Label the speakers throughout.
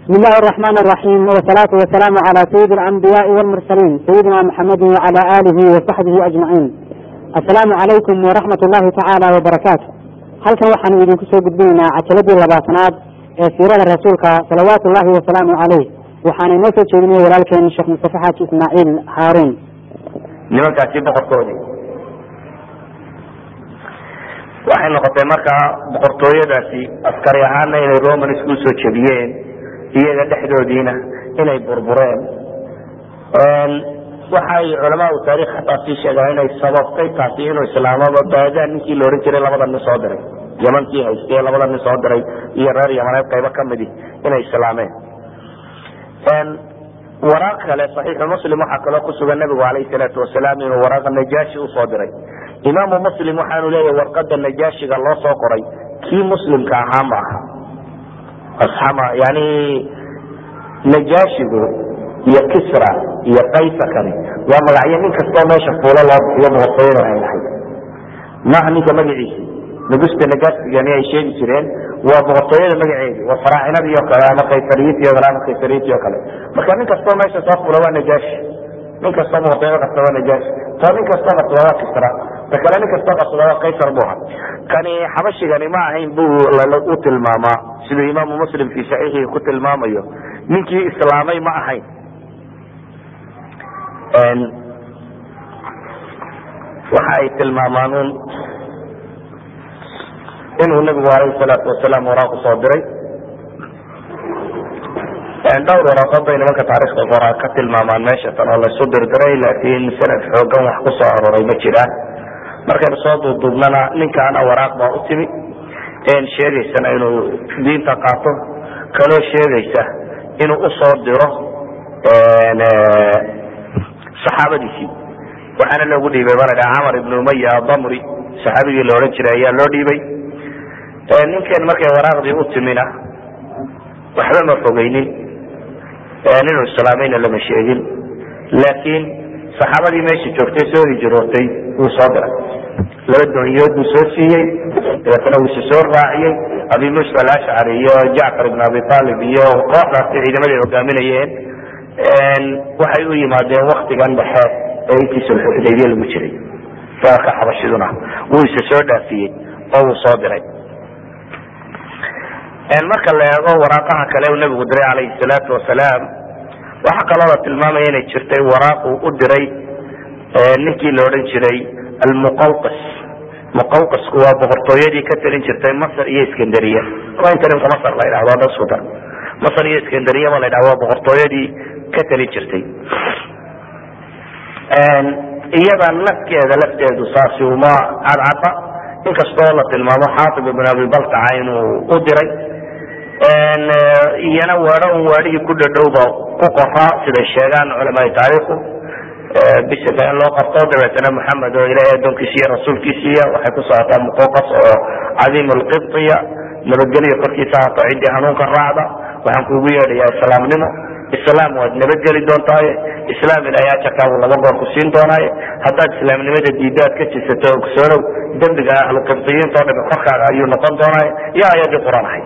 Speaker 1: بسم الله الرحمن الرحيم والصلاة والسلام على سيد الأنبياء والمرسلين سيدنا محمد وعلى آله وصحبه أجمعين السلام عليكم ورحمة الله تعالى وبركاته halkan waxaanu idinku soo gudbinaynaa cajaladii labaatanaad ee siirada rasuulka salawaatu ullahi wasalaamu caleyh waxaana inoo soo jeedinaya walaalkeen sheekh mustafe xaaji ismaaciil haaruun
Speaker 2: nimankaasi boqorkoodii waxay noqotay markaa boqortooyadaasi askari ahaana inay roman isku soo jebiyeen iyaga dhexdoodiina inay burbureen waxay culamaau taarikh hataa sii sheegaan inay sababtay taasi inuu islaamaba baadaan ninkii la odhan jiray labada nin soo diray yamankii haystee labada nin soo diray iyo reer yamaneed qaybo kamidi inay islaameen waraaq kale saxiixu muslim waxaa kaloo kusugan nabigu alayh salaatu wasalaam inuu waraaqa najaashi usoo diray imaamu muslim waxaanu leeyahy warqada najaashiga loo soo qoray kii muslimka ahaa ma aha asxama yani najaashigu iyo kisra iyo kaysarkani waa magacyo nin kastoo meesha fuulo loo bixiyo boqortooyada ay lahayd maaha ninka magaciisi nugusta nagasigani ay sheegi jireen waa boqortooyada magaceedi waa faraacinadii o kale ama kaysariyiintii o kale ama kaysariyiintii o kale marka nin kastoo meesha soo fuula waa najaashi nin kastoo boqortooyada qabta waa najaashi to nin kastoo qabsada waa kisra ta kale nin kastoo qabsada waa kaysar bu aha kani xabashigani ma ahayn bu u tilmaamaa siduu imaamu muslim fi saxiixihi ku tilmaamayo ninkii islaamay ma ahayn waxa ay tilmaamaan un inuu nabigu alayh salaatu wasalaam waraaq usoo diray dhowr waraaqood bay nimanka taarikhda qoraa ka tilmaamaan meesha tan oo laysu dirdiray laakiin sanad xoogan wax ku soo aroray ma jiraan markaynu soo duuduubnana ninkaana waraaq baa u timi sheegaysana inuu diinta qaato kaloo sheegaysa inuu usoo diro saxaabadiisii waxaana loogu dhiibay baa ladhaha camar ibn umaya adamri saxaabigii la odhan jiray ayaa loo dhiibay ninkan markay waraaqdii u timina waxba ma fogeynin inuu islaamayna lama sheegin laakiin saxaabadii meesha joogtay soo hijirootay wuu soo diray laba doonyood buu soo siiyey dabeetana wuu isa soo raaciyey abi musa alashcari iyo jacfar ibn abi aalib iyo kooxdaasi ciidamaday hogaaminayeen waxay u yimaadeen waktigan dhexe ee intii sulxuxudaybiya lagu jiray dalka xabashiduna wuu isa soo dhaafiyey oo wuu soo diray marka la eego waraaqaha kale uu nabigu diray calayhi salaatu wasalaam waxaa kaloo la tilmaamaya inay jirtay waraaqu u diray ninkii la odhan jiray almuqawqas muqawqasku waa boqortooyadii ka talin jirtay masr iyo iskandariya waa inta ninka masr la yidhahdo ada isku dar masr iyo iskandariya ba la yidhahdo waa boqortooyadii ka talin jirtay iyada nafkeeda lafteedu saasi uma cadcada inkastoo la tilmaamo xaatib ibn abi baltaca inuu u diray iyana weedho un weedhihii ku dhadhowba ku qoraa siday sheegaan culamaai taariikhu bisika in loo qabto dabeetana maxamed oo ilahay adoonkiisiiyo rasuulkiisiiya waxay ku socotaa muqoqas oo cadiim lqibtiya nabadgelyo korkiisa hato ciddii hanuunka raacda waxaan kuugu yeedhayaa islaamnimo islaam waad nabadgeli doontaaye islaam ilahay ajarkaagu laba goor ku siin doonaaye haddaad islaamnimada diiddo aad ka jisato ogsoonow dembiga ahluqibtiyiinta o dhami korkaaga ayuu noqon doonaaye iyo ayadii qur-aan ahayd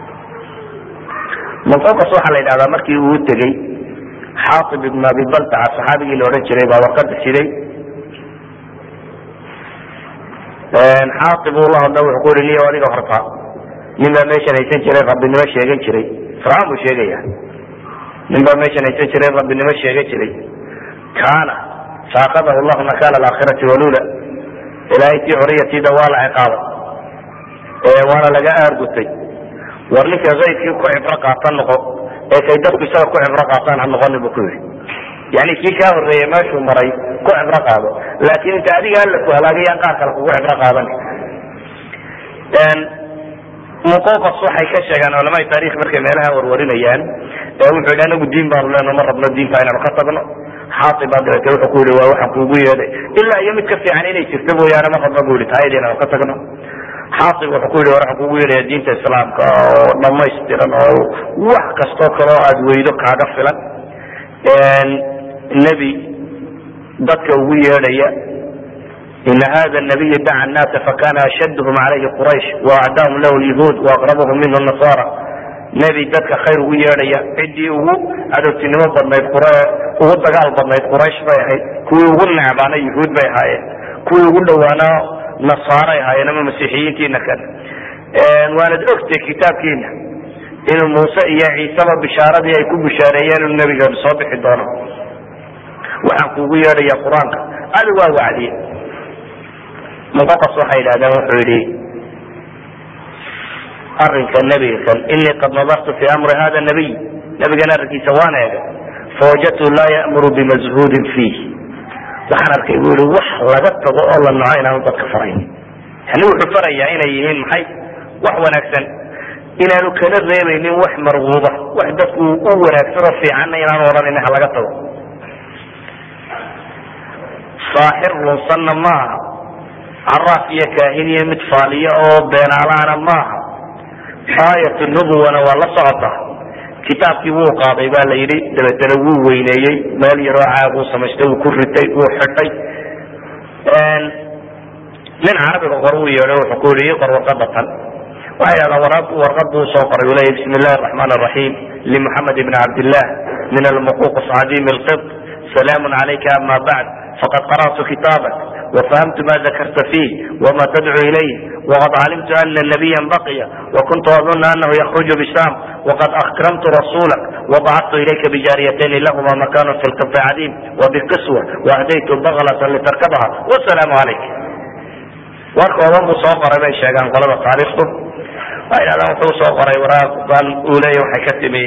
Speaker 2: muqoqas waxaa la yidhahdaa markii uu tegey xaatib ibn abi baltaca saxaabigii la odhan jiray baa warqada siday xaatib uu la hadla wuxuu ku yihi niyo adiga horta nin baa meeshan haysan jiray rabbinimo sheegan jiray fircawn buu sheegaya nin baa meeshan haysan jiray rabbinimo sheegan jiray kaana saakadahu llahu nakala alaakhirati walula ilaahay tii xoriyatiida waa la ciqaabay waana laga aargutay war ninka kaydkii ku cibro qaatan noqo ee kay dadku isaga ku cibro qaataan ha noqonin bu ku yihi yani kii kaa horeeyey meeshuu maray ku cibro qaado laakiin inta adiga alla ku halaagayaan qaar kale kugu cibro qaadan muqoqas waxay ka sheegaan culamai taarikh markay meelaha warwarinayaan wuxuu yidhi anagu diin baanu leno ma rabno diinta inaynu ka tagno xaaiba dabeete wuxuu ku yihi waa waxaan kuugu yeedhay ilaa iyo mid ka fiican inay jirto mooyaane ma rabno bu yihi taayada inaynu ka tagno xaaib wuxuu ku yihi waxaan kuugu yeedhaya diinta islaamka oo dhamaystiran oo wax kastoo kaleo aada weydo kaaga filan nebi dadka ugu yeedhaya ina hada nabiy daca naasa fakana ashadhm alayhi quraysh waacdaahum lahu lyahuud waaqrabahum minhu nasara nebi dadka khayr ugu yeedhaya ciddii ugu cadowtinimo badnayd qure ugu dagaal badnayd quraysh bay ahayd kuwii ugu necbaana yuhuud bay ahaayeen kuwii ugu dhowaana nasaaray ahaayeen ama masiixiyiintiina kale waanad ogtay kitaabkiina inuu muuse iyo ciiseba bishaaradii ay ku bishaareeyeen inuu nebigeenu soo bixi doono waxaan kuugu yeedhaya qur-aanka adi waa wacdiye muqoqas waxay yidhahdeen wuxuu yidhi arinka nebiga kan inii qad nadartu fi amri hada nabiy nebigan arrinkiisa waan eegay fawajadtu laa ya'muru bimazhuudin fiih waxaan arkay bu yihi wax laga tago oo la naco inaanu dadka farayn yani wuxuu farayaa inay yihiin maxay wax wanaagsan inaanu kala reebaynin wax marguuba wax dadku u wanaagsan oo fiicanna inaanu odhanin ha laga tago saaxir lunsanna maaha caraaf iyo kaahin iyo mid faaliya oo beenaalaana maaha aayat nubuwana waa la socota kitaabkii wuu qaaday ba la yidhi dabeetana wuu weyneeyey meel yaroo caaguu samaystay wuu ku ritay wuu xidhay nin carabiga qor uu yeedho wuxuu ku yihi qor warqada tan waxay yidhahdaan waraq warqad buu soo qoray uu leeyahy bismi illahi araxmaan araxiim limuxamed ibni cabdillah min almuquqs cadiim alqib salaamu calayka ama bacd faqad qara'tu kitaabak وفهمت ما ذكرت فيه وما تدعو إليه وقد علمت أن نبيا بقي وكنت أظن أنه يخرج بشام وقد أكرمت رسولك وبعثت إليك بجاريتين لهما مكان في القبط عديم وبقسوة وأهديت بغلة لتركبها والسلام عليك warka odan buu soo qoray bay sheegaan qolada taariikhdu waxay dhahdaan wuxuu soo qoray waraaq baan uu leeya waxay ka timi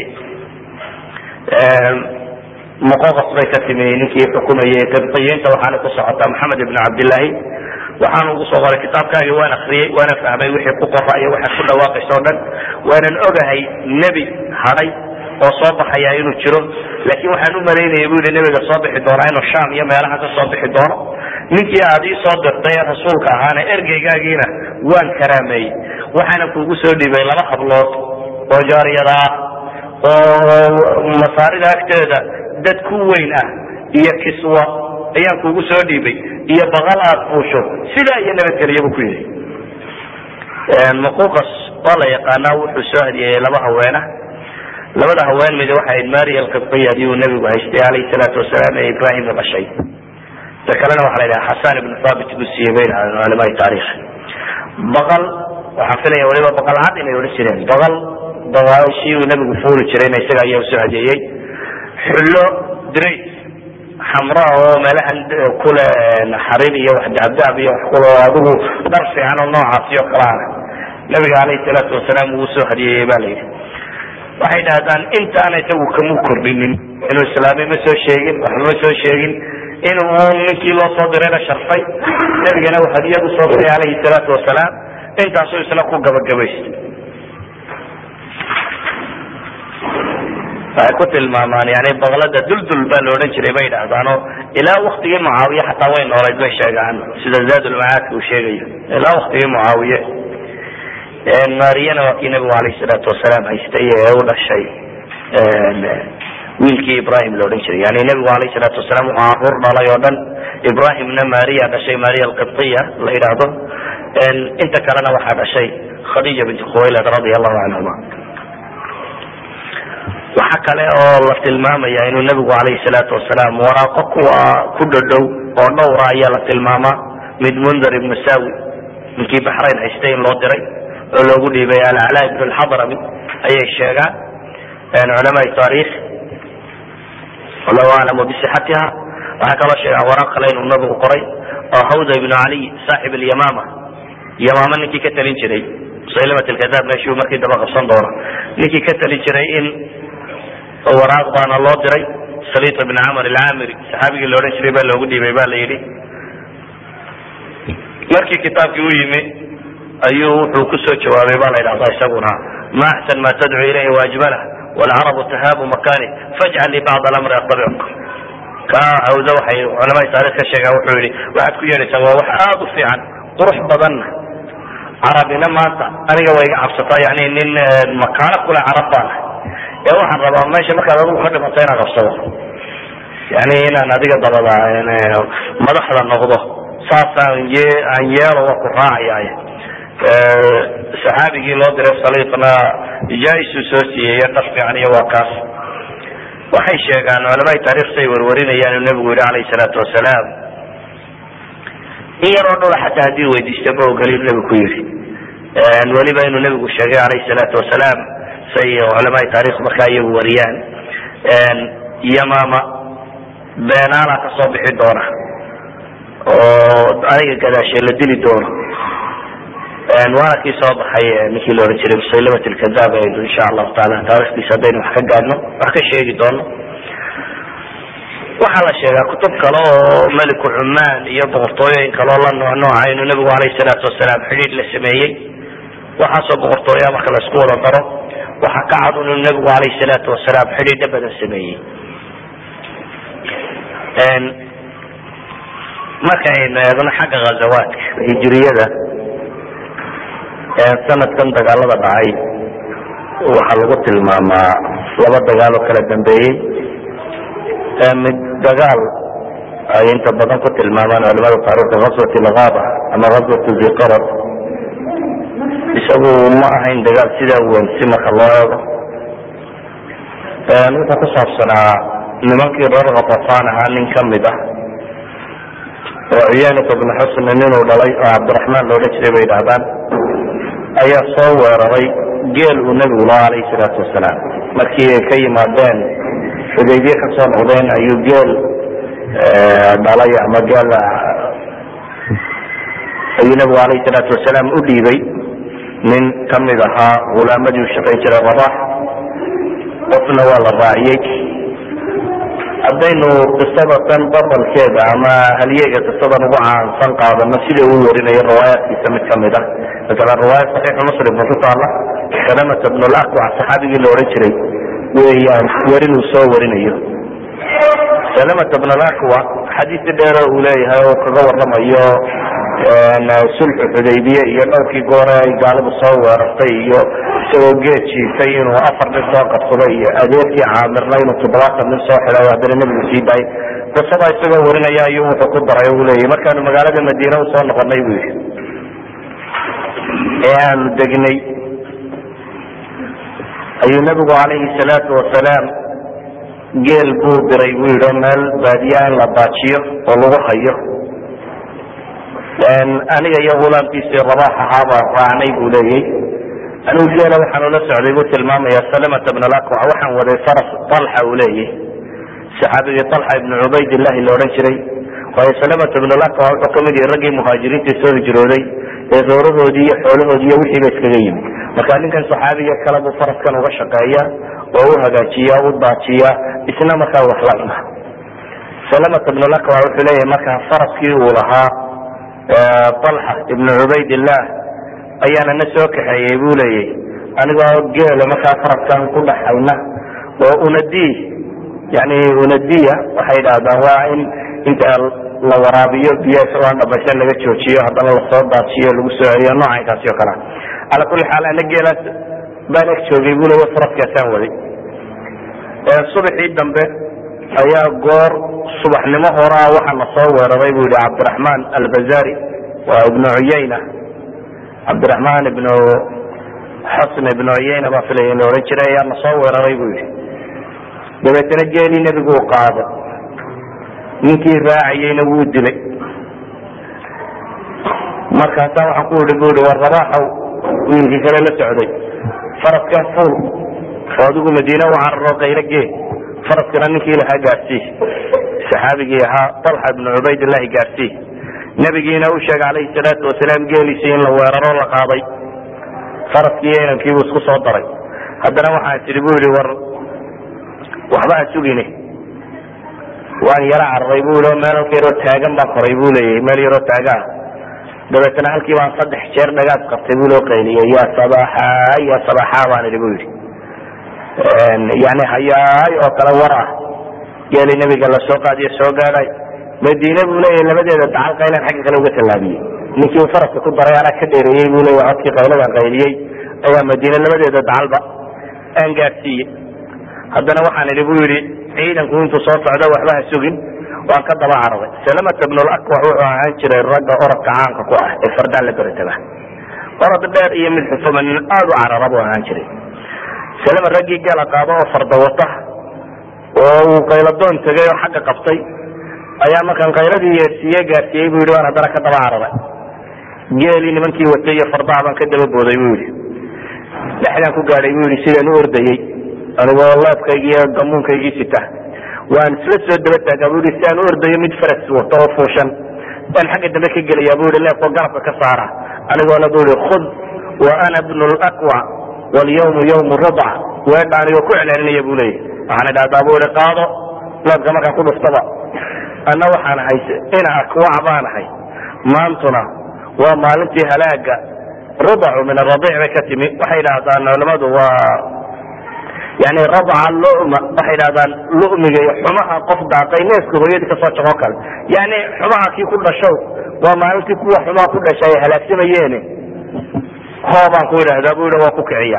Speaker 2: muqoqas bay ka timi ninkii xukumayay qibtiyiinta waxaana ku socota maxamed ibn cabdillaahi waxaan ugu soo qoray kitaabkaagii waan akriyey waana fahmay wixii ku qora iyo waxaad ku dhawaaqaysa o dhan waanan ogahay nebi hadhay oo soo baxaya inuu jiro laakiin waxaan u malaynaya bu yihi nebiga soo bixi doonaa inuu sham iyo meelaha ka soo bixi doono ninkii aad ii soo dirtay ee rasuulka ahaana ergeygaagiina waan karaameeyey waxaana kuugu soo dhiibay laba hablood oo jaariyada ah oo masaarida agteeda dad ku weyn ah iyo kiswa ayaan kuugu soo dhiibay iyo baqal aad fuusho sidaa iyo nabadgelyabu ku yihi muquqas waa la yaqaanaa wuxuu soo hadiyeeyey laba haweena labada haween mid waxay ahayd maria alqibtiya adiuu nebigu haystay calayhi salaatu wasalaam ee ibrahim la dhashay ta kalena waxa la yidhaha xasan ibnu thabit buu siiyey bay dhahdeen culamai taarikh baqal waxaan filaya waliba baqal cad inay odhan jireen baqal baqashii uu nebigu fuuli jirayna isaga ayaa usoo hadeeyey xullo drays xamraa oo meelahan kule xarir iyo wax daabdaab iyo wax kule adigu dhar fiican oo noocaasi oo kale ana nabiga calayhi salaatu wasalaam uu usoo hadiyeeyey ba la yidhi waxay dhahdaan intaana isagu kamu kordhinin inuu islaamay ma soo sheegin waxba ma soo sheegin inuu ninkii loo soo dirayna sharfay nebigana uu hadiyad usoo diray calayhi salaatu wasalaam intaasuu isna ku gabagabaystay waxay ku tilmaamaan yani baqlada duldul baa la odhan jiray bay idhahdaano ilaa waktigii mucaawiye xataa way noolayd bay sheegaan sida zaadulmacaadka uu sheegayo ilaa waktigii mucaawiye maariyana waa kii nabigu alayh salaatu wasalaam haystay ee u dhashay wiilkii ibrahim la odhan jiray yani nebigu alayh salaatu wasalaam wuxuu caruur dhalay oo dhan ibrahimna maria dhashay maria alqibtiya la yidhaahdo inta kalena waxaa dhashay khadija binti khuwaylad radia allahu canhuma waxa kale oo la tilmaamaya inuu nebigu alayhi salaatu wasalaam waraaqo kuwa ku dhodhow oo dhowra ayaa la tilmaamaa mid mundar ibnu sawi ninkii baxrayn haystay in loo diray oo loogu dhiibay alcalaa ibn lxadrami ayay sheegaan culamaai taarikh wallahu aclamu bisixatiha waxay kaloo sheegaan waraaq kale inuu nabigu qoray oo hawda ibnu caliy saaxib alyamama yamama ninkii ka talin jiray musaylimat lkadaab meeshuu markii daba qabsan doono ninkii ka talin jiray in waraaq baana loo diray saliit ibn camr alcamiri saxaabigii la odhan jiray baa loogu dhiibay ba la yidhi markii kitaabkii u yimi ayuu wuxuu kusoo jawaabay ba la yidhahda isaguna ma axsan ma tadcu ilayhi waajmalah wlcarabu tahaabu makani fajcal li bacd alamri atabicuk ka hawda waxay culamada taarikh ka sheegaan wuxuu yihi waxaad ku yeedhaysaa waa wax aada u fiican qurux badanna carabina maanta aniga way iga cabsataa yani nin makaano kule carab baan ee waxaan rabaa meesha markaad adigu ka dhimato inaan qabsado yani inaan adiga dabada madaxda noqdo saas aan ye aan yeelo waa ku raacaya saxaabigii loo diray saliiqna jaa-isuu soo siiyeyo dhar fiican iyo waa kaas waxay sheegaan culamada taarikhta ay warwarinayaan inuu nebigu yihi calayhi salaatu wasalaam in yaroo dhula xataa haddii weydiista ma ogoli inu nebigu ku yidhi weliba inuu nebigu sheegay calayhi salaatu wasalaam say culamada taarikh markaa iyagu wariyaan yamaama beenaala ka soo bixi doona oo aniga gadaashe la dili doono waana kii soo baxay ninkii la ohan jiray musaylamat lkadaab aynu insha allahu taala taarikhdiisa haddaynu wax ka gaadhno wax ka sheegi doono waxaa la sheegaa kutub kale oo meliku cumaan iyo boqortooyooyin kaleo la nooc nooca inuu nebigu alayhi salaatu wasalaam xidhiidh la sameeyey waxaasoo boqortooyaa marka la isku wada daro waxaa ka cad inuu nebigu alayhi salaatu wasalaam xidhiidha badan sameeyey markaynu eegno xagga ghazawaadka hijiriyada sanadkan dagaalada dhacay waxaa lagu tilmaamaa laba dagaal oo kala dambeeyey mid dagaal ay inta badan ku tilmaamaan culamada taarikhda ghaswat lgaba ama ghaswat ziqarad isagu ma ahayn dagaal sidaa weyn si marka loo eego wuxuu ku saabsanaa nimankii reer khatafaan ahaa nin kamid ah oo ciyaanata bnu xusn ninuu dhalay oo cabdiraxmaan loodhan jiray bay dhahdaan ayaa soo weeraray geel uu nebigu lahaa alayhi salaatu wasalaam markii ay ka yimaadeen xudaybiye ka soo noqdeen ayuu geel dhalay ama geel ayuu nebigu alayhi salaatu wasalaam u dhiibay nin kamid ahaa hulaamadii u shaqayn jiray rabax qofna waa la raaciyey haddaynu qisada tan babalkeeda ama halyeega qisadan ugu caansan qaadano sida uu warinayo riwaayaadkiisa mid kamid ah masalan riwaayad saxiixu muslim oo ku taala salamata bn lakwac saxaabigii la odhan jiray weeyaan werin uu soo warinayo salamata bn lakwac xadiisi dheero uu leeyahay oo kaga waramayo sulxu xudaybiye iyo dhowrkii goore ay gaaladu soo weerartay iyo isagoo geed jiifay inuu afar nin soo qabsaday iyo adeerkii caamirna inuu toddobaatan nin soo xiday haddana nebigu sii daayay qisada isagoo warinaya ayuu wuxuu ku daray uu leeyahy markaanu magaalada madiine usoo noqonay buu yidhi ee aanu degnay ayuu nebigu calayhi salaatu wasalaam geel buu diray buu yidhi oo meel baadiya in la baajiyo oo lagu hayo aniga iyo hulaamkiisii rabax ahaa baan raacnay buu leeyay anigu geela waxaan ula socday buu tilmaamaya salamata bn lakwac waxaan waday faras alxa uu leeyay saxaabigii alxa ibnu cubaydillahi la odhan jiray waayo salamata bn lakwac wuxuu kamid yahay raggii muhaajiriinta soo hijrooday ee doorahoodii iyo xoolahoodii iyo wixiiba iskaga yimi marka ninkan saxaabiga kale buu faraskan uga shaqeeya oo u hagaajiya u daajiya isna markaa wax la cuna salamata bn lakwac wuxuu leeyahay markaa faraskii uu lahaa alxa ibnu cubaydillah ayaana na soo kaxeeyey buu leeyay anigoo geela markaa faraskan ku dhaxayna oo unadi yani unadiya waxay dhahdaan waa in inta la waraabiyo biyo isagoon dhamaysan laga joojiyo haddana lasoo daajiyo lagu soo celiyo noocankaasi oo kalea ala kuli xaal ana geelaas baan eg joogay buu leeya faraskaasaan waday subaxii dambe ayaa goor subaxnimo horaa waxaa na soo weeraray bu yihi cabdiraxmaan albazari waa ibnu cuyayna cabdiraxmaan ibnu xasn ibnu cuyayna baa filaya in la odhan jiray ayaa na soo weeraray bu yihi dabeetana geelii nebigu u qaaday ninkii raacayeyna wuu dilay markaasaa waxaan ku ihi bu ihi war rabaaxow wiilkii kale la socday faraskaa fuul oo adigu madiine u cararo kaylo gee faraskana ninkii lahaa gaarsii saxaabigii ahaa alxa ibnu cubaydillahi gaarsii nebigiina u sheegay calayhi salaatu wasalaam geeliisii in la weeraro la qaaday faraskii inankiibuu isku soo daray haddana waxaan tidhi bu yihi war waxba ha sugine waan yaro cararay bu yii oo meel halka yaroo taagan baan koray bu leeyahy meel yaroo taaga ah dabeetana halkii baan saddex jeer dhagaad qabtay bu loo qayliyey ya sabaxa ya sabaxa baan idhi bu yidhi yani hayaay oo kale war ah geeli nebiga lasoo qaadiyo soo gaadhay madiine buu leeyahy labadeeda dacal qaylan xagga kale uga tallaabiyey ninkii faraska ku daray anaa ka dheereeyey buu leeya codkii qayladan qayliyey ayaa madiine labadeeda dacalba aan gaadsiiyey haddana waxaan idhi bu yidhi ciidanku intuu soo socdo waxba ha sugin waan ka daba cararay salamata bnulakwax wuxuu ahaan jiray ragga orodka caanka ku ah ee fardaan la beretaba orod dheer iyo mid xufuma nin aada u carara buu ahaan jiray salama raggii gala qaado oo farda wata oo uu qayladoon tegay oo xagga qabtay ayaa markaan qayladii yeersiiye gaarsiiyey bu yidhi waan haddana ka daba cararay geelii nimankii watay iyo fardaha baan ka daba booday bu yidhi dhexdaan ku gaadhay bu yidhi sidaan u ordayey anigoo leebkaygii iyo gamuunkaygii sita waan isla soo daba taagaa bu yidhi si aan u ordayo mid faras wato oo fuushan baan xagga dambe ka gelaya bu yidhi leebkoo garabka ka saara anigoona bu yidhi khud wa ana bnu laqwa walyawmu yawmu ridca weedha anigoo ku celcelinaya bu leeyahy waxaan idhahdaa bu ihi qaado leebka markaan ku dhuftaba anna waxaan ahay ina akwac baan ahay maantuna waa maalintii halaaga rudacu min aradiic bay ka timi waxay idhahdaan culamadu waa yani radca luma waxay idhahdaan lumiga iyo xumaha qof daaqay neeska hooyadii kasoo jaqoo kale yani xumaha kii ku dhashow waa maalintii kuwa xumaha ku dhasha ay halaagsamayeen hoobaan ku idhahdaa bu yidhi waa ku kiciya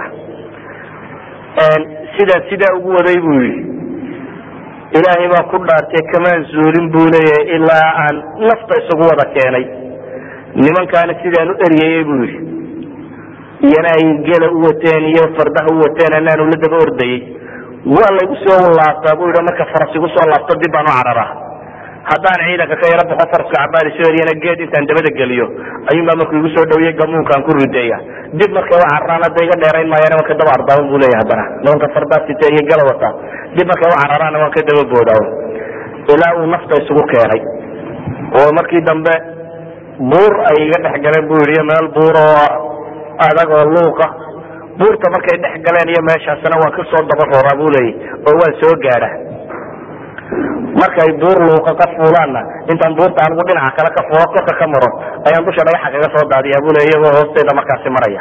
Speaker 2: sidaa sidaa ugu waday bu yidhi ilaahay baa ku dhaartay kamaan zuulin buu leeyahay ilaa aan nafta isugu wada keenay nimankaana sidaan u eryayey buu yidhi iyana ay gela u wateen iyo fardaha u wateen anaanu la daba ordayey waa laygu soo laabtaa bu yidhi marka faras igu soo laabto dib baan u cararaa haddaan ciidanka ka yaro baxo faraska cabaadi soo eryana geed intaan dabada geliyo ayuunbaa markuu igu soo dhawiyey gamuunkaan ku rideeya dib markay u cararaan hadda iga dheerayn maayaan waan ka daba ardaawan bu leeyahy haddana nimanka fardaa sita iyo gala wataa dib markay u cararaana waan ka daba boodaawo ilaa uu nafta isugu keenay oo markii dambe buur ay iga dhex galeen bu yidhi iyo meel buur oo adag oo luuqa buurta markay dhex galeen iyo meeshaasna waan kasoo daba roraa bu leeyahy oo waan soo gaadha markay buur luuqa ka fuulaanna intaan buurta anigu dhinaca kale ka fuulo korka ka maro ayaan dusha dhagaxa kaga soo daadiya bu le iyagoo hoosteeda markaasi maraya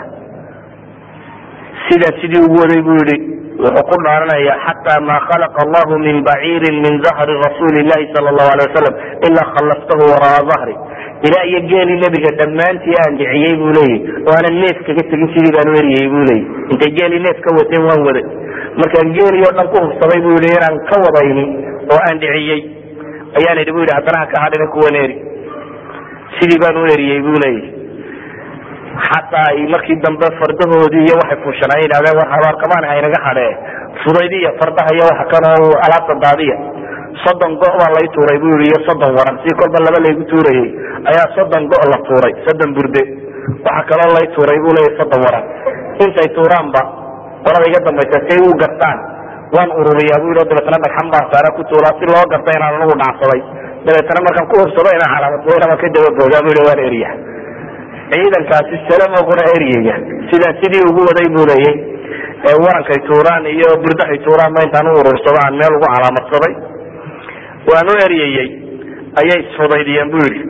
Speaker 2: sidaa sidii ugu waday bu yihi wuxuu ku dhaaranaya xataa ma khalaqa allahu min baciirin min zahri rasuuli llahi sala allahu alay wasalam ilaa khallaftahu wara'a zahri ilaa iyo geelii nebiga dhammaantii aan dhiciyey bu leeyahy oo aanan neef kaga tegin sidii baan u eryayey bu leeyahy intay geelii neef ka wateen waan waday markaan geelii oo dhan ku hubsaday bu yihi inaan ka wadayni oo aan dhiciyey ayaan idhi bu yidhi haddana ha ka hadhina kuwan eri sidii baan u eriyey bu leeyahy xataa ay markii dambe fardahoodii iyo waxay fuushanaa yidhahdeen war habaarkamaan haynaga hadhee fudaydiya fardaha iyo waxa kanoo alaabta daadiya soddon go' baa lay tuuray bu yidhi iyo soddon waran si kolba laba laygu tuurayey ayaa soddon go' la tuuray soddon burde waxa kaloo lay tuuray bu leeyahy soddon waran intay tuuraanba qolada iga dambaysa say u gartaan waan ururiyaa bu yidhi dabeetana dhagxan baan saara ku tuulaa si loo garta inaan anagu dhacsaday dabeetana markaan ku hubsado inaan calaamad waan ka dababoodaa bu yidhi waan eriya ciidankaasi salamoguna eryaya sidaa sidii ugu waday bu leeyay ee warankay tuuraan iyo burdahay tuuraan ba intaan u urursado aan meel ugu calaamadsaday waan u eryayey ayay isfudaydiyeen bu yidhi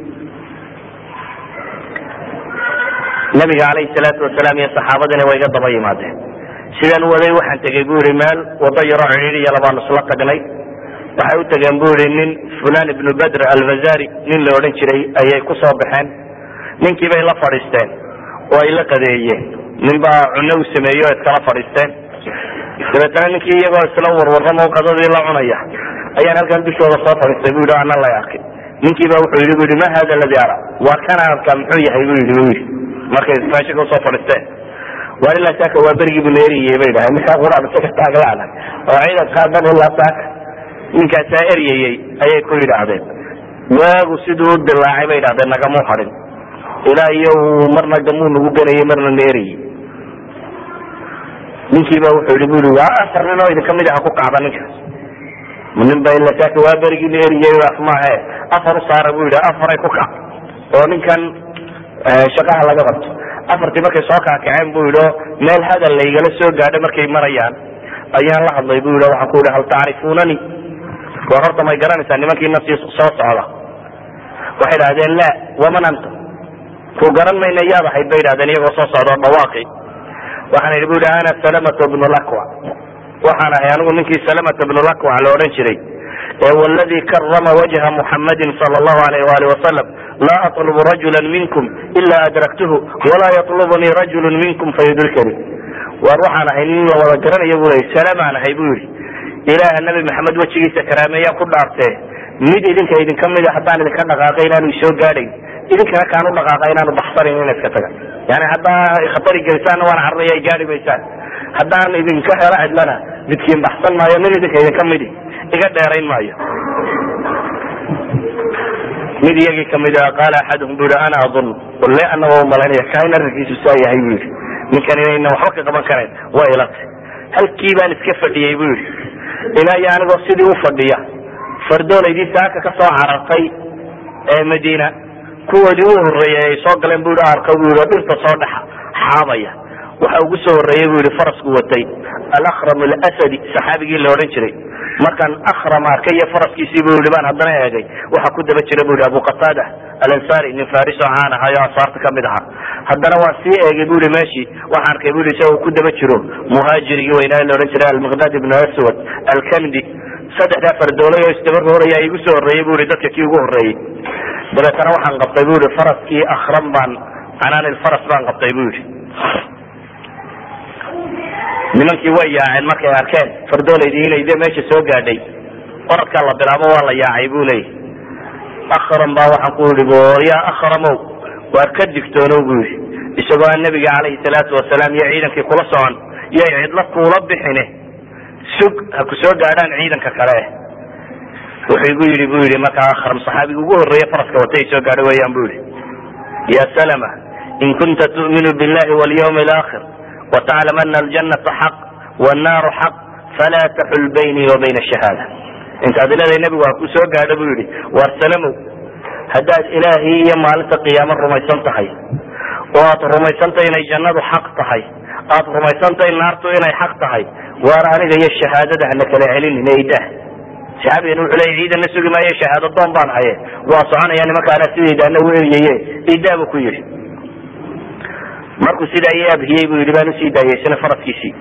Speaker 2: nabiga calayhi salaatu wasalaam iyo saxaabadina way iga daba yimaadeen sidaan u waday waxaan tegey bu yihi meel wado yaroo cidhiidhiya labaanu isla tagnay waxay u tageen bu yihi nin fulan ibnu badr alfazari nin la odhan jiray ayay ku soo baxeen ninkii bay la fadhiisteen oo ay la qadeeyeen nin baa cunno u sameeyey oo iskala fadhiisteen dabeetana ninkii iyagoo isla warwarramo qadadii la cunaya ayaan halkan dushooda soo fadhiistay bu yidhi o ana lay arkay ninkii ba wuxuu yidhi bu yidhi ma hada aladi ara waa kana arkaa muxuu yahay bu yidhi bu yidhi markay meesha ka soo fadhiisteen waar ilaa saaka waa berigii bu naeriyey bay dhahay ninkaa quraan isaga taaglaana oo ciidankaa dhan ilaa saaka ninkaasaa eryayey ayay ku yidhaahdeen waagu siduu u dilaacay bay yidhahdeen nagamuu hadhin ilaa iyo uu marna gamuu nagu ganayey marna neerayey ninkii ba wuxuu yihi bu yii waa afar nin oo idinka mid aha ku kacda ninkaas nin ba ila saaka waa berigii neeriyey af maahe afar u saara bu yidhi afaray ku kac oo ninkan shaqaha laga qabto afartii markay soo kaakaceen bu yidhi o meel hadal laygala soo gaadho markay marayaan ayaan la hadlay bu yidhi waxaan ku yidhi hal tacrifunani war horta may garanaysaa nimankiina sii soo socda waxay idhahdeen la waman anta ku garan mayna yaad ahayd bay idhahdeen iyagoo soo socda o dhawaaqi waxaan idhi bu yidhi ana salamata bnu lakwa waxaan ahay anigu ninkii salamata bnu lakwa la odhan jiray ee wladii karama wajha muxamadin sal llahu alayh wali wasalam laa aطlubu rajula minkum ila adraktuhu walaa yaطlubnii rajulu minkum fayudrikani war waxaan ahay nin la wada garanaya bu ley salamaan ahay bu yidhi ilaaha nabi maxamed wejigiisa karaameeyaan ku dhaartee mid idinka idinka mida haddaan idinka dhaqaaqay inaanu isoo gaadhayn idinkana kaanu dhaqaaqa inaanu baxsanayn ina iska taga yani haddaa khatari gelisaanna waan cararaya ay gaari maysaan haddaan idinka helo cidlana midkiin baxsan maayo nin idinka idinka midi iga dheerayn maayo mid iyagii kamid a qaala axaduhum bu yihi ana adun walle anagoo umalaynaya kain arrinkiisu saa yahay bu yihi ninkan inayna waxba ka qaban karayn waa ilatay halkii baan iska fadhiyey bu yihi ilaa iyo anigoo sidii u fadhiya fardoolaydii saaka ka soo carartay ee madiina kuwoodii u horreeyay ay soo galeen bu yihi arka bu yihi dhirta soo dhexa xaabaya waxa ugu soo horreeyey bu yihi farasku watay alakram alasadi saxaabigii la odhan jiray markaan akram arkay iyo faraskiisii bu yihi baan haddana eegay waxa ku daba jira bu yihi abu qatada alansari nin fariso caan ahay oo ansaarta kamid ahaa haddana waan sii eegay bu yihi meeshii waxaan arkay bu yihi isagoo ku daba jiro muhaajirigii weynaa la odhan jiray almiqdad ibnu aswad alkamdi saddexdaa fardoolay oo isdaba rooraya igu soo horreeyey bu yihi dadka kii ugu horreeyey dabeetana waxaan qabtay bu yihi faraskii akram baan canaan faras baan qabtay bu yihi nimankii way yaaceen markay arkeen fardoolaydii inay de meesha soo gaadhay oradkaa la bilaabo waa la yaacay bu leeyahy akram baa waxaan ku yihi ya akramow waar ka digtoonow bu yihi isagoo aan nabiga calayhi salaatu wasalaam iyo ciidankii kula socon yay cidlo kuula bixine sug ha ku soo gaadhaan ciidanka kale wuxuu igu yidhi bu yihi markaa akram saxaabiga ugu horreeye faraska watay soo gaadho weeyaan bu yihi ya salama in kunta tu'minu billahi walyawmi alaakhir وتعلم أن الجنة حق والنار حق فلا تحل بيني وبين الشهادة انت هذا الذي النبي وكو سو غادا بو يري وارسلمو هداد الهي يا مالك قيامه رميسان تحي وات رميسان تاي جنة حق تحي aad rumaysantahay naartu inay xaq tahay waar aniga iyo shahaadada hana kala celin naydah shacabigana wuxuu leeyahy ciidanna sugi maayo shahaado doon baan haye waa soconaya nimankaana sidaydaana u eryaye idaa buu ku yidhi markuu sidaa i abhiyey buu yidhi baan usii daayey isna faraskiisii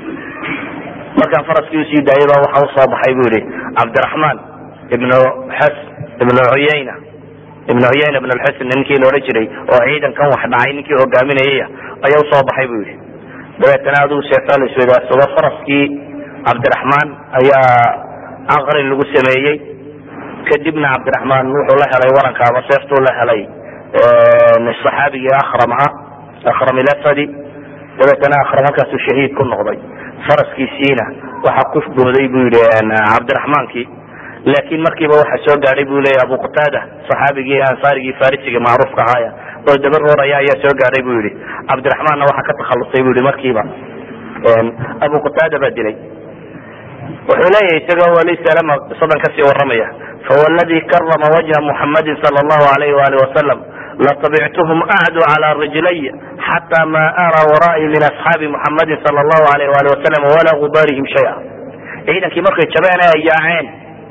Speaker 2: markaan faraskii usii daayay baa waxa usoo baxay bu yihi cabdiraxmaan ibnu xas ibnu cuyayna ibnu cuyayna ibn lxusn ninkii la odhan jiray oo ciidankan wax dhacay ninkii hogaaminayaya ayaa usoo baxay bu yihi dabeetana adigu sheegtaa la isweydaarsado faraskii cabdiraxmaan ayaa caqrin lagu sameeyey kadibna cabdiraxmaan wuxuu la helay waranka ama seeftuu la helay saxaabigii akram ah akram ilasadi dabeetana akram halkaasuu shahiid ku noqday faraskiisiina waxa ku booday bu yihi cabdiraxmaankii laakin markiiba waxa soo gaadhay bu leya abu qataada saxaabigii ansaarigii farisiga macruufka ahaaya oo daba rooraya ayaa soo gaadhay bu yihi cabdiraxmaanna waxa ka takhalusay bu yihi markiiba abu qataada baa dilay wuxuu leeyahay isagoo wali salama qisadan kasii waramaya fawaladi karama wajha muxamadin sala allahu alayh wali wasalam latabictuhum acdu cala rijlay xata ma ara waraa'i min asxaabi muxamadin sala allahu alayh wali wasalam walaa gubaarihim shaya ciidankii markay jabeen ay yaaceen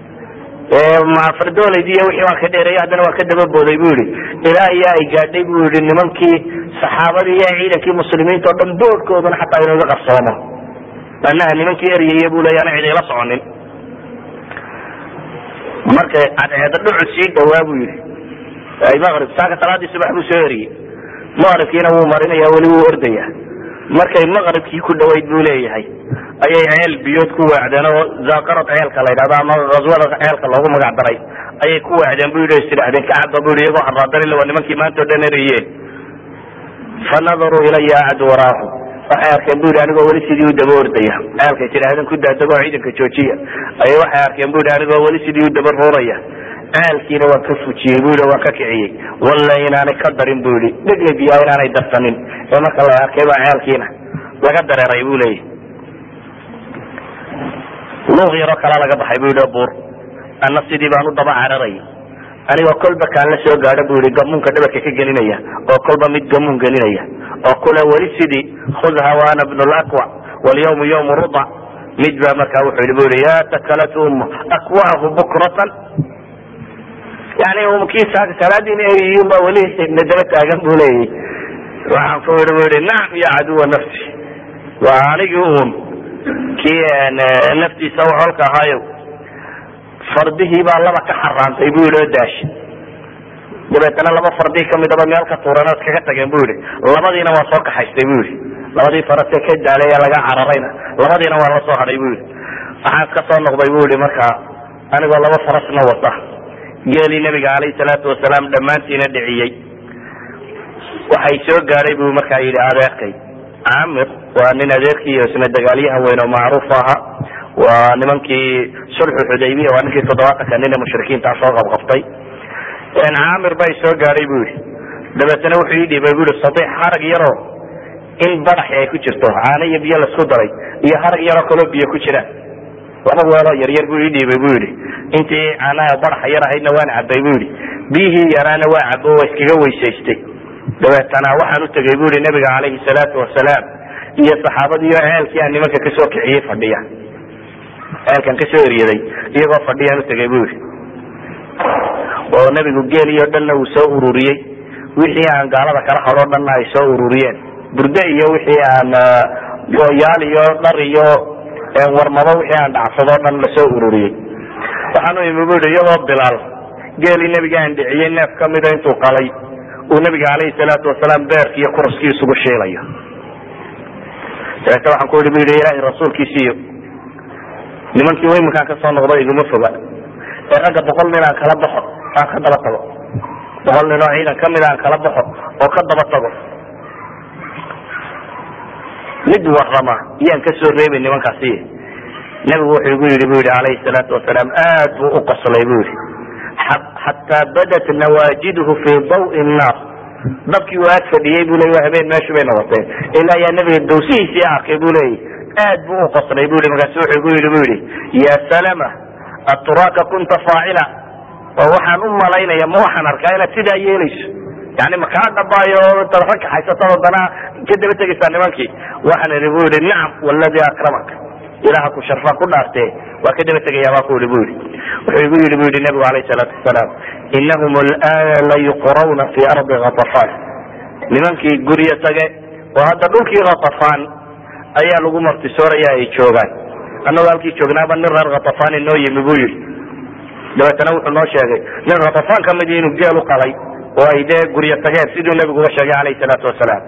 Speaker 2: fardoolaydii iyo wixii waan ka dheereeyay haddana waan ka daba booday bu yihi ilaa iyo ay gaadhay bu yihi nimankii saxaabadii iyo ciidankii muslimiinta o dhan boodhkoodana xataa inuga qarsoomo anaha nimankii eryaya bu leya ana cid ila soconin markay cadceeda dhucu sii dhawaa bu yihi maqrib saaka salaadii subax buu soo eriyey maqribkiina wuu marinaya weli wuu ordaya markay maqribkii ku dhawayd buu leeyahay ayay ceel biyood ku weecdeen oo zaaqarad ceelka la yidhahdo ama aswada ceelka loogu magac daray ayay ku weecdeen bu yidhi istidhahdeen kacaba bu yidhi iyagoo haraadan waa nimankii maanta o dhan erayeen fanadaruu ilaya acdu waraahu waxay arkeen bu yidhi anigoo weli sidii u daba ordaya ceelkay tidhaahdeen ku daadagoo ciidanka joojiya ayay waxay arkeen bu yidhi anigoo weli sidii u daba ruuraya ceelkiina waan ka fujiyey bu yidhi waan ka kiciyey walla inaanay ka darin bu yidhi dhegla biyaa inaanay darsanin ee marka la arkay baa ceelkiina laga dareeray bu leeyahy luuq yaroo kala laga baxay bu yidhi buur anna sidii baan u daba cararay anigoo kolba kaan la soo gaadho bu yihi gamuunka dhabarka ka gelinaya oo kolba mid gamuun gelinaya oo kule weli sidii khudha waana bnu laqwa walyawmu yawmu ruda mid baa markaa wuxuu yihi bu yihi ya takalat umma akwaahu bukratan yani kii salaadiina eriyun baa weli na daba taagan bu leeyahy waxaan ku yihi bu yihi nacam ya caduwa nafsi waa anigii un kii naftiisa holka ahaayo fardihii baa laba ka xaraantay bu yihi oo daashi dabeetana laba fardii kamidaba meel ka tuuran ood kaga tageen bu yihi labadiina waa soo kaxaystay bu yihi labadii farase ka daalay ee laga cararayna labadiina waa la soo hadhay bu yihi waxaan ka soo noqday bu yihi markaa anigoo laba farasna wata geelii nabiga alayhi salaatu wasalaam dhammaantiina dhiciyey waxay soo gaadhay buu markaa yidhi adeerkay camir waa nin adeerkii isna dagaalyahan weyn oo macruuf aha waa nimankii sulxu xudaybiya waa ninkii toddobaatanka nin ee mushrikiintaa soo qabqaftay camir bay soo gaadhay bu yihi dabeetana wuxuu ii dhiibay bu yihi sadiix harag yaroo in badaxi ay ku jirto caano iyo biyo laisku daray iyo harag yaroo kaloo biyo ku jiraan laba weeloo yaryar buu ii dhiibay bu yihi intii caanaha badaxa yar ahaydna waan cabay bu yihi biyihii yaraana waa cabo waa iskaga weysaystay dabeetana waxaan utegay bu yihi nabiga calayhi salaatu wasalaam iyo saxaabadiiyo ceelkii aan nimanka kasoo kiciyey fadhiya ceelkan kasoo eryaday iyagoo fadhiyaan utegay bu yihi oo nabigu geeliyo dhanna uu soo ururiyey wixii aan gaalada kala hadho dhanna ay soo ururiyeen burde iyo wixii aan gooyaal iyo dhar iyo warmado wixii aan dhacsado dhan lasoo ururiyey waxaanu imi bu yihi iyadoo bilaal geelii nabiga aan dhiciyey neef kamida intuu qalay uu nabiga calayhi salaatu wasalaam beerki iyo kuraskii isugu shiilayo dabeete waxaan ku yihi bu yihi ilaahay rasuulkiisiiyo nimankii iminkaan kasoo noqdo iguma foga ee ragga boqol nin aan kala baxo aan ka daba tago boqol nin oo ciidan kamida aan kala baxo oo ka daba tago mid warama iyaan kasoo reebay nimankaasi nabigu wuxuu igu yidhi bu yihi calayhi salaatu wasalaam aad buu u qoslay bu yihi xataa badat nawaajiduhu fi dawi nnaar dabkii uu aad fadhiyey bu ley habeen meeshu bay noqoteen ilaa yaa nabiga dawsihiisii arkay bu leeyay aad buu u qoslay bu yii markaasu wuxuu igu yidhi bu yihi ya salama aturaaka kunta faacila oo waxaan u malaynaya ma waxaan arkaa inaad sidaa yeelayso yani makaa dhabaayo intaad rag kaxaysato haddana ka daba tegaysaa nimankii waxaan idhi bu yihi nacam waladii akramaka ilaha ku sharfa ku dhaarte waa ka daba tegaya baa ku yihi bu yihi wuxuu igu yihi bu yihi nabigu alayh salaatu wasalaam inahum alana layuqrawna fi ardi katafan nimankii guryo tage oo hadda dhulkii katafan ayaa lagu martisooraya ay joogaan annagoo halkii joognaaba nin reer katafan inoo yimi bu yihi dabeetana wuxuu noo sheegay nin katafan kamid inuu geel u qalay oo ay dee guryo tageen siduu nabigu uga sheegay alayh salaatu wasalaam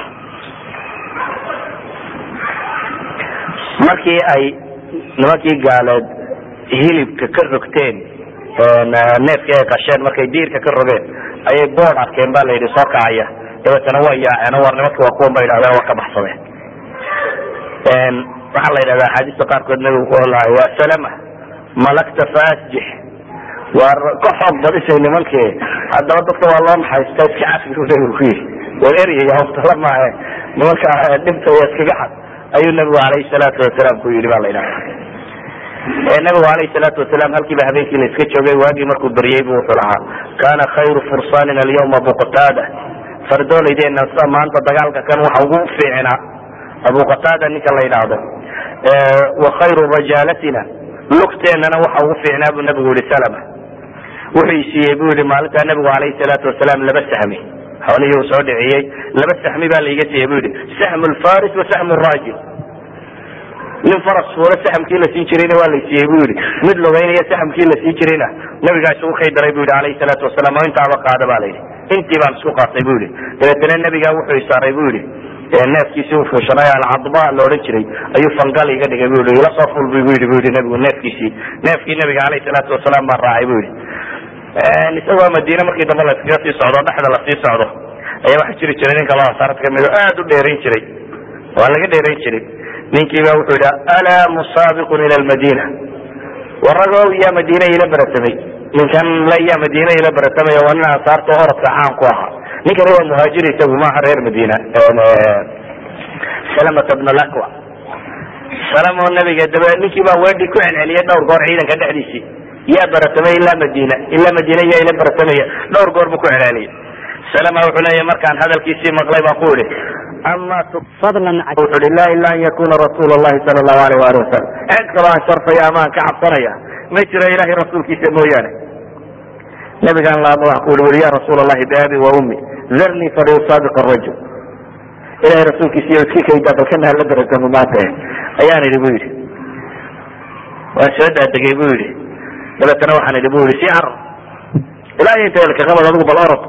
Speaker 2: markii ay nimankii gaaleed hilibka ka rogteen neefkii ay qasheen markay diirka ka rogeen ayay bood arkeen ba la yidhi soo kacaya dabeetana waa yaaceen war nimanki waa kuwan ba yidhahdeen waa ka baxsadeen waxaa la yidhahda axaadiista qaarkood nabigu ku olahay waa salama malagta faasjix waa ka xoog badisay nimankii haddaba dadka waa loo naxaystaa iska cafi u nabigu ku yidhi war eryaya hoftala maahe nimanka dhibta iyo iskaga xad ayuu nabigu alayhi salaatu wasalaam ku yidhi ba la yidhahda nabigu alayhi salaatu wasalaam halkiiba habeenkii la iska joogay waagii markuu beryey bu wuxuu lahaa kana khayru fursanina alyawma buqtaada fardoolaydeena maanta dagaalka kan waxa ugu fiicnaa abu qataada ninka la yidhaahdo wa khayru rajaalatina lugteennana waxa ugu fiicnaa buu nabigu yihi salama wuxuu isiiyey bu yihi maalintaa nabigu alayhi salaatu wasalaam laba sahmi xoolihii uu soo dhiciyey laba sahmi baa laiga siiyey bu yihi sahmu lfaris wa sahmu rajil nin faras fuula saxamkii la siin jirayna waa laysiiyey bu yihi mid lugaynaya saxamkii la siin jirayna nabigaa isugu kaydaray bu yihi alayhi salaatu wasalaam oo intaaba qaada ba la yidhi intii baan isku qaatay bu yihi dabeetana nabigaa wuxuu isaaray bu yihi neefkiisii u fuushanay alcadba la odhan jiray ayuu fangal iga dhigay bu yihi ila soo ful bu yihi bu yihi nabigu neefkiisii neefkii nabiga alayhi salaatu wasalaam baan raacay bu yihi isagoo madiine markii dambe la iskaga sii socdo dhexda lasii socdo ayaa waxa jiri jiray ninka loo asaarad kamid oo aad u dheerayn jiray waa laga dheerayn jiray ninkii ba wuxuu yidhi alaa musaabiqun ila lmadina waragow yaa madiine ila beratamay ninkan la yaa madiine ila beratamay waa nin ansaarta orodka caan ku ahaa ninkani waa muhaajir isagu maaha reer madiina salamata bn lakwa salamo nabiga daba ninkii baa weedhi ku celceliyay dhowr goor ciidanka dhexdiisii yaa beratamay ilaa madiina ilaa madiina yaa ila beratamaya dhowr goor buu ku celceliyay salama wuxuu leeyahy markaan hadalkiisii maqlay baan ku idhi ama
Speaker 1: fadlan
Speaker 2: wuxu uhi la ila an yakuna rasuul llahi sala allahu alayh waali wasalam cid kaloo aan sharfaya ama aan ka cabsanaya ma jiro ilahay rasuulkiisa mooyaane nabigaan laama wax ku ui ui ya rasuul allahi biabi wa ummi zarnii falyusaabiq arajul ilahay rasuulkiisa iyo iska kaydaa balkana hala beratamo maanta ayaan idhi bu yidhi waan soo daadegay bu yidhi dabeetana waxaan idhi bu yidhi si carar ilaa iyo inta elkaqabad adigu bal orod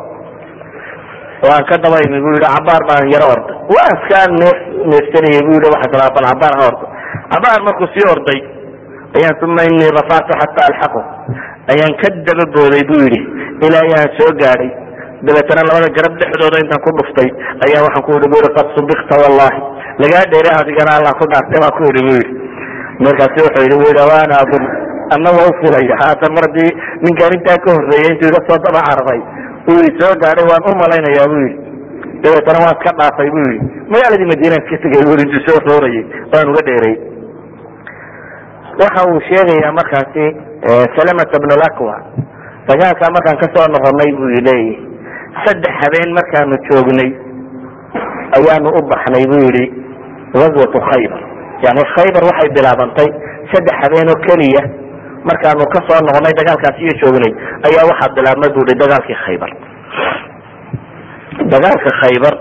Speaker 2: waan ka daba imi bu yidhi cabaar baan yaro orday waa iskaa neef neefsanayay bu yidhi waxaa talaa bal cabaar ha ordo cabaar markuu sii orday ayaan uma inii rafactu xata alxaqu ayaan ka daba booday bu yidhi ilaa ayaan soo gaadhay dabeetana labada garab dhexdooda intaan ku dhuftay ayaa waxaan ku ihi bu i qad subikta wallahi lagaa dheere adigana allah ku dhaartay baa ku ihi bu yidhi markaasi wuxuu yidhi bu yidhi waana adun anna waa ufilaya haatan mar haddii ninkaan intaa ka horreeyay intuu iga soo daba carfay uu i soo gaadhay waan u malaynayaa bu yidhi dabeetana waan iska dhaafay bu yidhi magaaladii madiinaan ka tegay bu intuu soo roorayay waan uga dheeray waxa uu sheegayaa markaasi salamata bn lakwa dagaalkaa markaan kasoo noqonay buu leeyahy saddex habeen markaanu joognay ayaanu u baxnay bu yihi gazwatu khaybar yani khaybar waxay bilaabantay saddex habeen oo keliya markaanu kasoo noqonay dagaalkaasi iyo joognay ayaa waxaa bilaabmay bu i dagaalkii khaybar dagaalka khaybar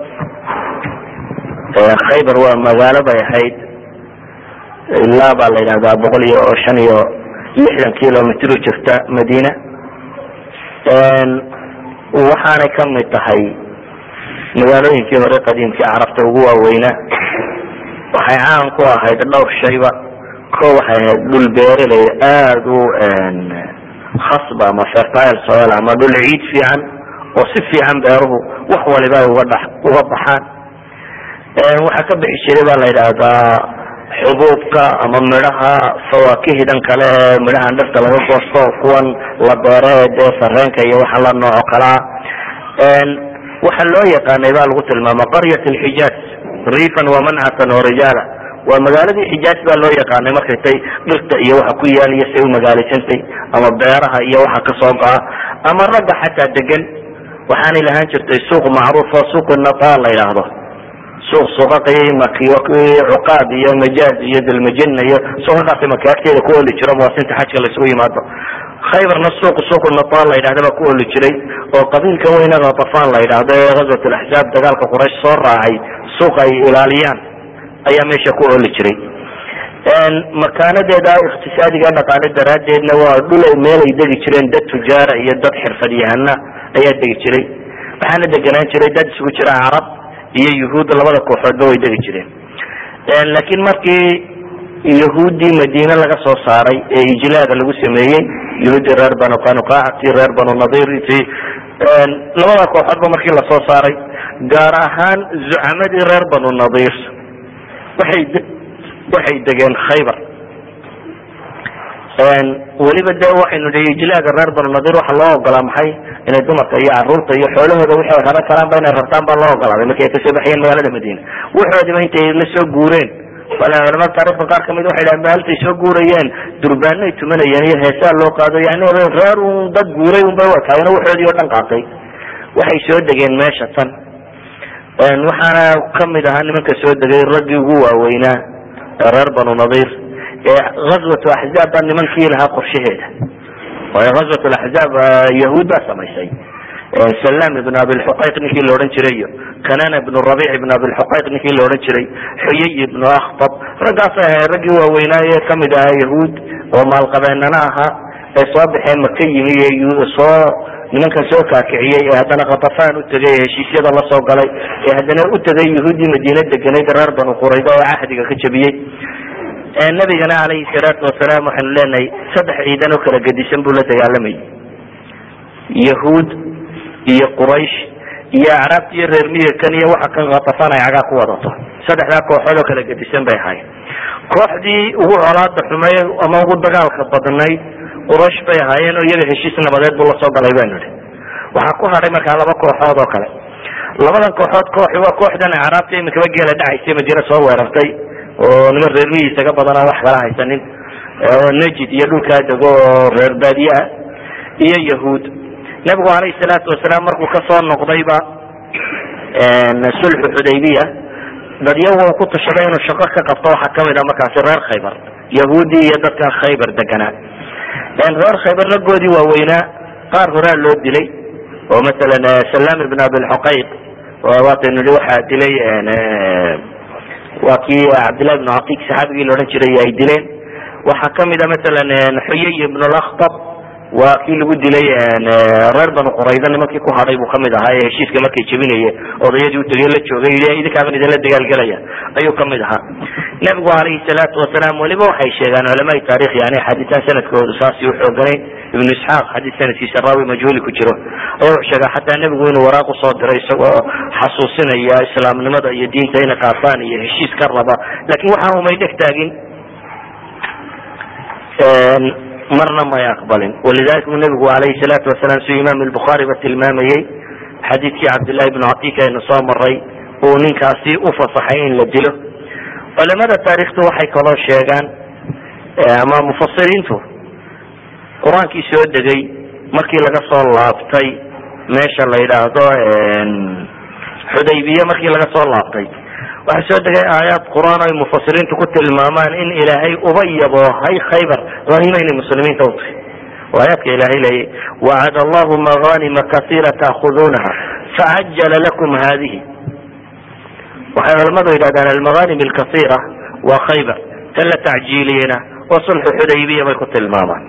Speaker 2: khaybar waa magaalo bay ahayd ilaa baa la yidhahdaa boqol iyo shan iyo lixdan kilomitr u jirta madiina waxaanay kamid tahay magaalooyinkii hore qadiimkii carabta ugu waaweynaa waxay caan ku ahayd dhowr shayba ko waxay ahayd dhul beeraley aada u khasba ama fertile soil ama dhul ciid fiican oo si fiican beeruhu wax waliba ay uga dha uga baxaan waxaa ka bixi jiray baa la yidhaahdaa xubuubka ama midhaha fawaakihidan kale ee midhahan dhirta laga goosto kuwan la beere dee sareenka iyo waxa la nooco kalaa waxa loo yaqaanay baa lagu tilmaama qaryat lxijaaz riifan wamancatan oo rijaala waa magaaladii xijaaz baa loo yaqaanay markay tay dhirta iyo waxa ku yaal iyo say umagaalaysantay ama beeraha iyo waxa kasoo go'a ama ragga xataa degan waxaanay lahaan jirtay suuq macruuf oo suuq nataan la yidhaahdo suuq suuqaqay makiyo cuqaad iyo majaaz iyo dalmajina iyo suuqaqaasi maki agteeda ku oli jiro muwasinta xajka laisugu yimaado khaybarna suuq suuq nataan la yidhahda baa ku oli jiray oo qabiilka weyne khatafan la yidhaahdo ee ghazwat laxzaab dagaalka quraysh soo raacay suuq ay ilaaliyaan ayaa meesha ku oli jiray makaanadeeda iqtisaadiga dhaqaale daraadeedna waa dhul meel ay degi jireen dad tujaara iyo dad xirfadyahana ayaa degi jiray waxaana deganaan jiray dad isugu jira carab iyo yuhuud labada kooxoodba way degi jireen laakiin markii yahuuddii madiine laga soo saaray ee ijlaada lagu sameeyey yahuuddii reer banu qanuqaac tii reer banu nadir ti labada kooxoodba markii lasoo saaray gaar ahaan zucamadii reer banu nadir waxay waxay degeen khaybar weliba de waxaynu nihi ijlaaga reer banu nadir waxa loo ogolaa maxay inay dumarka iyo caruurta iyo xoolahooda wixii ay raran karaanba inay rartaan baa loo ogolaaday markii ay kasoo baxayeen magaalada madiina waxoodiba intay la soo guureen culamada taarikhda qaar kamid waxay dhahan maalintay soo guurayeen durbaanay tumanayeen iyo heesaa loo qaado yani reer un dad guuray unbay wataayeen waxoodii oo dhan qaatay waxay soo degeen meesha tan waxaana kamid ahaa nimanka soo degay raggii ugu waaweynaa reer banu nadir azwat axzaab baa nimankii lahaa qorshaheeda waayo azwat axzaab yahuud baa samaysay salam ibn abilxuqayq ninkii la odhan jiray iyo kanana ibn rabic ibn abilxuqayq ninkii la odhan jiray xuyay ibnu akhtab raggaasay ahay raggii waaweynaaye kamid ahaa yahuud oo maalqabeenana ahaa ee soo baxeen maka yimi ee soo nimankan soo kaakiciyey ee haddana khatafaan u tegay ee heshiisyada la soo galay ee haddana u tegay yahuuddii madiine deganayd reer banu qurayda oo cahdiga ka jabiyey nabigana calayhi salaatu wasalaam waxaynu leenahay saddex ciidan oo kala gedisan buu la dagaalamayay yahuud iyo quraysh iyo acraabta iyo reer miyirkan iyo waxa kan khatafaan ay cagaa ku wadato saddexdaa kooxood oo kala gedisan bay ahaayeen kooxdii ugu colaada xumay ama ugu dagaalka badnayd quraysh bay ahaayeen oo iyaga heshiis nabadeed buu lasoo galay banu ihi waxaa ku hadhay markaa laba kooxood oo kale labadan kooxood kooxi waa kooxdan acraabta imikaba geela dhacaysay madiine soo weerartay oo niman reer miyisaga badan aan wax kala haysanin najid iyo dhulkaa dego oo reer baadiye ah iyo yahuud nabigu alayhi salaatu wasalaam markuu kasoo noqdayba sulxu xudaybiya dadyagu ku tashaday inuu shaqo ka qabto waxaa kamid ah markaasi reer khaybar yahuudi iyo dadkan khaybar deganaa reer khaybar raggoodii waaweynaa qaar horaa loo dilay oo masalan salam ibn abilxuqayq waataynu nihi waxaa dilay waa kii cabdillahi ibnu catiq saxaabigii la odhan jiray ay dileen waxaa kamid a masalan xuyay ibn laktab waa kii lagu dilay reer banu qurayda nimankii ku hadhay buu kamid ahaa ee heshiiska markay jebinaye odayadii utagey la joogay yii idinkaaban idinla dagaalgelaya ayuu kamid ahaa nabigu alayhi salaatu wasalaam weliba waxay sheegaan culamaai taarikh yani xadiitaan sanadkoodu saasi uxooganayn ibnu isxaaq xadiis sanadkiisa raawi majhuuli ku jiro ayaa wuxuu sheegaa xataa nebigu inuu waraaq usoo diray isagoo xasuusinaya islaamnimada iyo diinta inay qaataan iyo heshiis ka raba lakin waxaan umay dheg taagin marna may aqbalin walidalika u nebigu alayhi salaatu wasalaam siduu imaam albukhaari ba tilmaamayey xadiidkii cabdillahi ibnu catika aynu soo maray uu ninkaasi u fasaxay in la dilo culamada taarikhtu waxay kaloo sheegaan ama mufasiriintu qur-aankii soo degay markii laga soo laabtay meesha la yidhaahdo xudaybiye markii laga soo laabtay waxaa soo degay aayaad qur-aan ay mufasiriintu ku tilmaamaan in ilaahay uba yaboohay khaybar hanima inay muslimiinta utahay aayaadka ilaahay leeyay wacad allahu maganima kaiira taakuduunaha facajala lakum hadihi waxay culamadu yidhahdaan almaganim alkaiira waa khaybar tan la tacjiiliyena waa sulxu xudaybiya bay ku tilmaamaan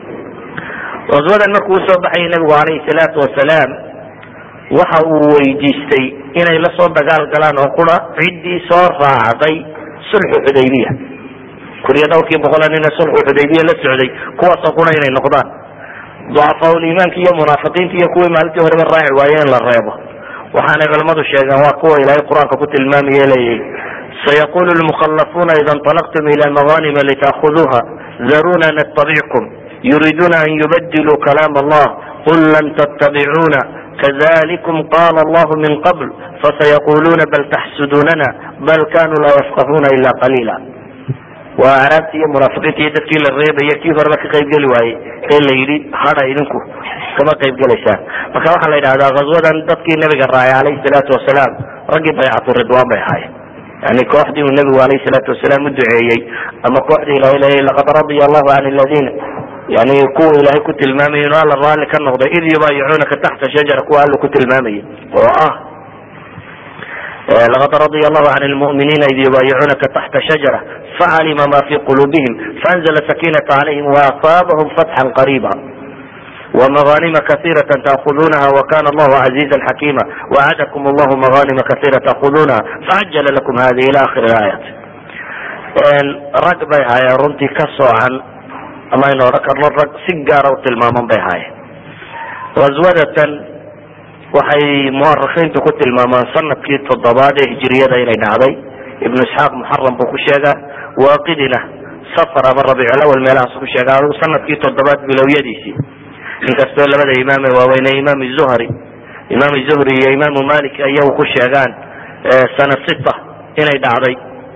Speaker 2: qaswadan markuu usoo baxayay nabigu alayhi salaatu wasalaam waxa uu weydiistay inay la soo dagaal galaan oo qura ciddii soo raacday sulxu xudaybiya kuriya dhowrkii boqola nina sulxu xudaybiya la socday kuwaasoo qura inay noqdaan ducafaaul-iimaanki iyo munaafiqiinta iyo kuwii maalintii horeba raaci waaye in la reebo waxaanay culamadu sheegeen waa kuwa ilaahay qur-aanka ku tilmaamaya leeyahy sayaqulu lmukhalafuuna ida inطalaqtum ila maganima litaakuduuha daruna natabickum yuriduna an yubadiluu kalaam allah qul lan ttabicuna kذلكم قال الله من قبل فسيقولون بل تxsdوننا بل كانوا laa يفقهوna إلا قليلا waa araabti iyo munaafiqiinta iyo dadkii la reebaya kii horeba ka qayb geli waayey ee la yidhi hada idinku kama qayb gelaysaan marka waxaa la yidhahdaa ghazwadan dadkii nabiga raacay alayhi salaatu wasalaam raggii baycatu ridwan bay ahaayeen yani kooxdii uu nabigu alayhi salaatu wasalaam u duceeyey ama kooxdii ilahay leeyay laqad radiya allahu can aladiina yani kuwa ilaahay ku tilmaamayay inu alla raalli ka noqday id yubaayicunaka taxta shajara kuwa alla ku tilmaamayay oo ah laqad radia allahu can lmu'miniina id yubaayicunaka taxta shajara facalima ma fi qulubihim faanzla sakinata calayhim waasaabahum fatxan qariiba ومغانم كثيرة تأخذونها وكان الله عزيزا حكيما وعدكم الله مغانم كثيرة تأخذونها فعجل لكم هذه إلى آخر الآيات rag bay haayeen runtii ka soocan ama aynu odhan karno rag si gaara u tilmaaman bay haayeen ghaswadatan waxay muarikiintu ku tilmaamaan sanadkii toddobaad ee hijiriyada inay dhacday ibnu isxaaq muxaram buu ku sheegaa waaqidina safar ama rabiiculawal meelahaas ku sheegaa adigu sanadkii toddobaad bilowyadiisii inkastoo labada imaame waaweyne imaam zuhri imaam zuhri iyo imaamu malik ayagu ku sheegaan sana sita inay dhacday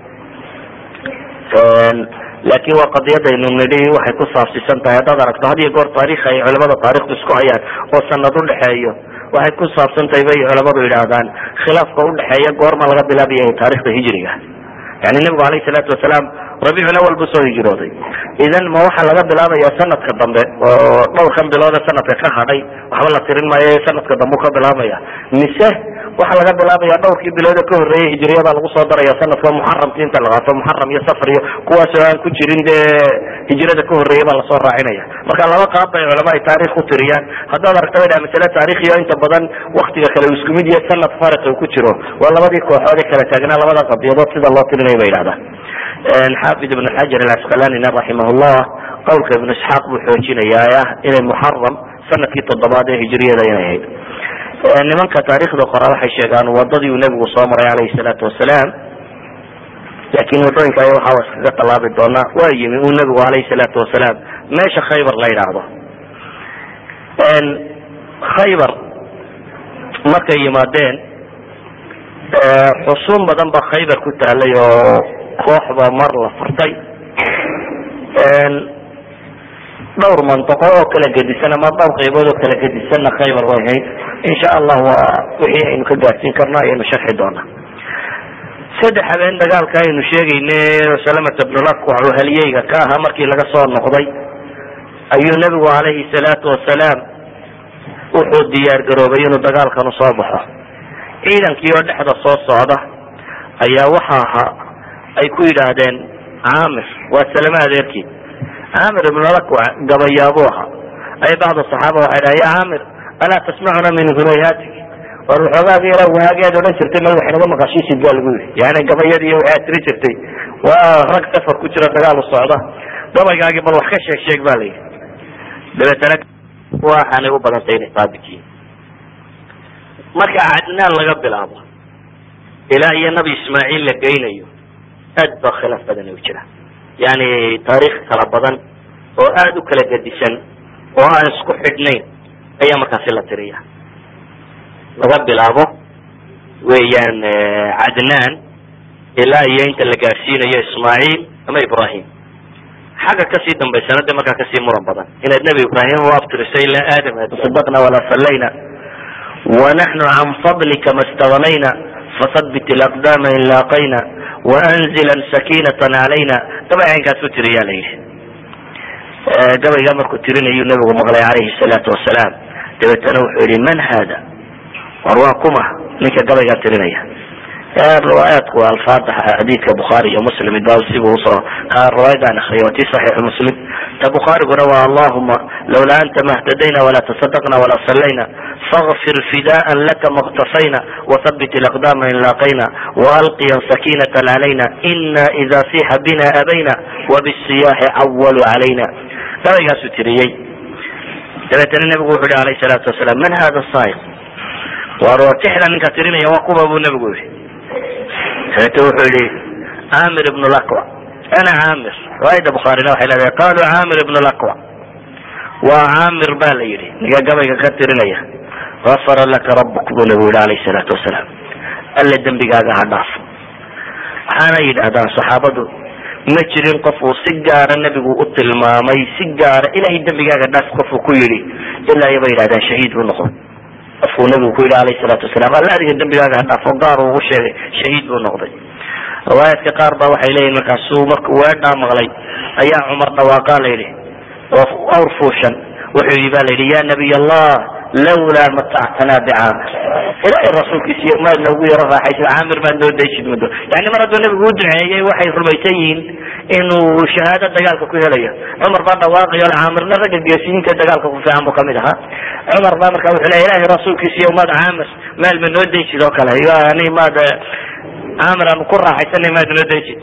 Speaker 2: laakin waa qadiyadaynu nidhi waxay ku saabsiisan tahay haddaad aragto had iyo goor taarikh ay culamada taarikhdu isku hayaan oo sanad udhexeeyo waxay ku saabsan tahay bay culamadu yidhaahdaan khilaafka udhexeeya goorma laga bilaabaya taarikhda hijriga yani nebigu alayhi salaatu wasalaam rabiicul awal buu soo hijrooday idan ma waxaa laga bilaabaya sanadka dambe oo dhowrkan biloode sanadka ka hadhay waxba la tirin maayo sanadka dambe ka bilaabaya mise waxaa laga bilaabaya dhowrkii biloode ka horreeyay hijriyada lagu soo daraya sanadka muxaramki inta la qaato muxaram iyo safar iyo kuwaasoo aan ku jirin dee hijrada ka horreeya baa lasoo raacinaya marka laba qaab bay culama ay taarikh ku tiriyaan haddaad aragta bay dhaha masale taarikhiyo inta badan waktiga kale uu isku mid yahay sanad fariq uu ku jiro waa labadii kooxood ee kala taagnaa labada qadiyadood sida loo tirinaya bay yidhahdaan xaafid ibn xajar alcasqalanina raximahullah qawlka ibnu isxaaq buu xoojinayaa ah inay muxaram sanadkii toddobaad ee hijriyada inay ahayd nimanka taarikhda qora waxay sheegaan wadadii uu nebigu soo maray alayhi salaatu wasalaam laakin wadooyinka ay waxaa iskaga tallaabi doonaa waa yimi uu nebigu alayhi salaatu wasalaam meesha khaybar la yidhaahdo khaybar markay yimaadeen xusuun badan ba khaybar ku taalay oo kooxba mar la furtay dhowr mantiqo oo kala gedisan ama dhowr qaybood oo kala gedisanna khaybar way ahayd insha allah waa wixii aynu ka gaadsiin karno ayaynu sharxi doonaa saddex habeen dagaalka aynu sheegayne salamata bnulakwac oo halyeyga ka ahaa markii laga soo noqday ayuu nebigu calayhi salaatu wasalaam wuxuu diyaar garoobay inuu dagaalkan usoo baxo ciidankii oo dhexda soo socda ayaa waxa ahaa ay ku yidhaahdeen camir waa salame adeerkii camir ibnulakwac gabayaabuu ahaa ay bacda saxaaba waxay dhaha ya camir alaa tasmacuna min hunayhatik war waxoogaagi yara wahaageed odhan jirtay ma wax naga maqashiisid baa lagu yidhi yani gabayadii waxaad tiri jirtay waa rag safar ku jira dagaal u socda gabaygaagi bal wax ka sheeg sheeg ba la yidhi dabeetana waxaanay u badantay inay saabit yihiin
Speaker 3: marka cadnaan laga bilaabo ilaa iyo nabi ismaaciil la geynayo aad baa khilaaf badan u jira yani taariikh kala badan oo aada u kala gedisan oo aan isku xidhnayn ayaa markaasi la tiriya laga bilaabo weeyaan cadnaan ilaa iyo inta la gaadhsiinayo ismaaciil ama ibrahim xagga kasii dambaysana de markaa kasii muran badan inaad nebi ibrahim u abtirisay ilaa aadam tasadaqna walaa sallayna wanaxnu can fadlika ma stagnayna fasabit alaqdama in laaqayna waanzilan sakinatan calayna gabay caynkaas u tiriyaa la yidhi gabaygaa markuu tirinayuu nabigu maqlay calayhi salaatu wasalaam dabeetana wuxuu yihi man hada war waa kuma ninka gabaygaa tirinaya riwaayaadku alfaada xadiidka bukhaari iyo muslim ba sibu usoo riwaayadaan akriya waa ti saxiixu muslim ta bukhaariguna waa allahuma lawlaa anta mahtadayna walaa tasadaqna walaa sallayna fagfir fidaan laka maktafayna wathabit alaqdama in laaqayna waalqiyan sakinata calayna ina ida sixa bina abayna wabisiyaaxi cawalu calayna gabaygaasuu tiriyey dabeetana nabigu wuxu yihi alayh salaatu wasalaam man hada saaiq waar tixda ninka tirinaya waa kuma buu nabigu yihi dabeete wuxuu yihi camir ibn laqwa ana camir riwaayada bukhaarina waxay leedahay qaluu camir ibn laqwa waa camir ba la yidhi ninka gabayga ka tirinaya gafara laka rabuk buu nabigu yihi alayh salaatu wasalaam alle dembigaaga ha dhaafo waxaana yidhahdaan saxaabadu ma jirin qof uu si gaara nebigu u tilmaamay si gaara ilahay dembigaaga dhaaf qofuu ku yidhi ilaa iyo bay yidhahdaan shahiid buu noqday qofkuu nabigu ku yidhi alayh salaatu wasalaam alla adiga dembigaaga ha dhaafo gaar uu ugu sheegay shahiid buu noqday riwaayaadka qaar ba waxay leeyihin markaasuu markuu weedhaa maqlay ayaa cumar dhawaaqaa la yidhi oo awr fuushan wuxuu yidhi ba la yidhi ya nabiy allah lawlaa matactanaa bicaamir ilaahay rasuulkiisa iyo maad noogu yaro raaxaysa caamir maad noo daysid muddo yani mar hadduu nabigu u duceeyey waxay rumaysan yihiin inuu shahaado dagaalka ku helayo cumar baa dhawaaqayo caamirna ragga geesiyiinta dagaalka ku fiican buu kamid ahaa cumar baa marka wuxuu leya ilahay rasuulkiisa iyo maad caamir meel ma noo daysid oo kale yani maad caamir aanu ku raaxaysanay maad noo daysid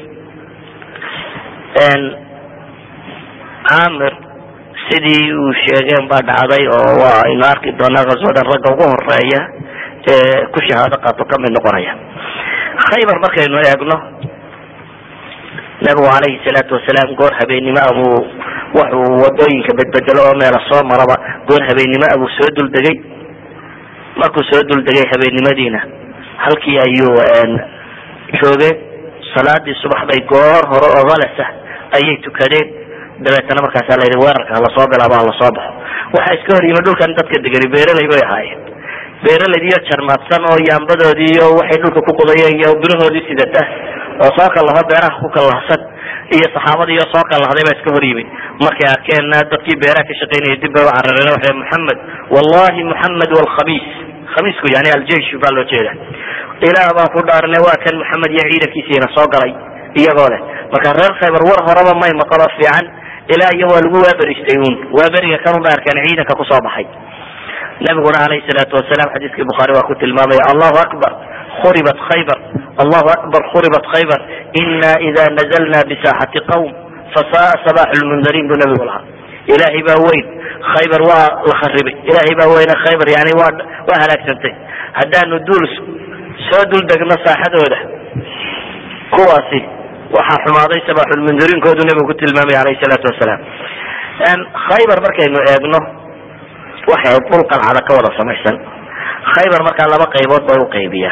Speaker 3: caamir sidii uu sheegeen baa dhacday oo waa aynu arki doonaa kaswadan ragga ugu horeeya ee ku shahaado qaato kamid noqonaya khaybar markaynu eegno nabigu calayhi salaatu wasalaam goor habeennimo abuu wuxuu wadooyinka bedbedelo oo meela soo maraba goor habeennimo abuu soo duldegay markuu soo duldegay habeennimadiina halkii ayuu joogeen salaadii subax bay goor hore oo halasa ayay tukadeen dabeetana markaasa la yidhi weerarka halasoo bilaabo halasoo baxo waxaa iska hor yimi dhulkan dadka degani beeraley bay ahaayeen beeraleydiiyo jarmaadsan oo yaambadoodii iyo waxay dhulka ku qodayeen iyo birahoodii sidata oo soo kallaho beeraha ku kallahsan iyo saxaabadii iyo soo kallahday baa iska hor yimi markay arkeen dadkii beeraha ka shaqaynaya dib bay u carareen waxay muxamed wallahi muxamed walkhamiis khamiisku yani aljeish baa loo jeeda ilaah baan ku dhaaranay waa kan maxamed iyo ciidankiisiina soo galay iyagoo leh marka reer khaybar war horeba may maqalo fiican ilaa iyo waa lagu waaberistay un waaberiga kanun ba arkeen ciidanka kusoo baxay nabiguna alayhi salaatu wasalaam xadiiskii bukhaari waa ku tilmaamaya allahu akbar khuribat khaybar allahu akbar khuribat khaybar ina ida nazalna bisaaxati qawm fasaa sabax lmundariin buu nabigu lahaa ilaahay baa weyn khaybar waa la kharibay ilaahay baa weyne khaybar yani waa waa halaagsantay haddaanu duul soo dul degno saaxadooda kuwaasi waxaa xumaaday sabaxulmundariinkoodu nabigu ku tilmaamay alayhi salaatu wasalaam khaybar markaynu eegno waxay dhul qalcada ka wada samaysan khaybar markaa laba qaybood bay uqaybiyaa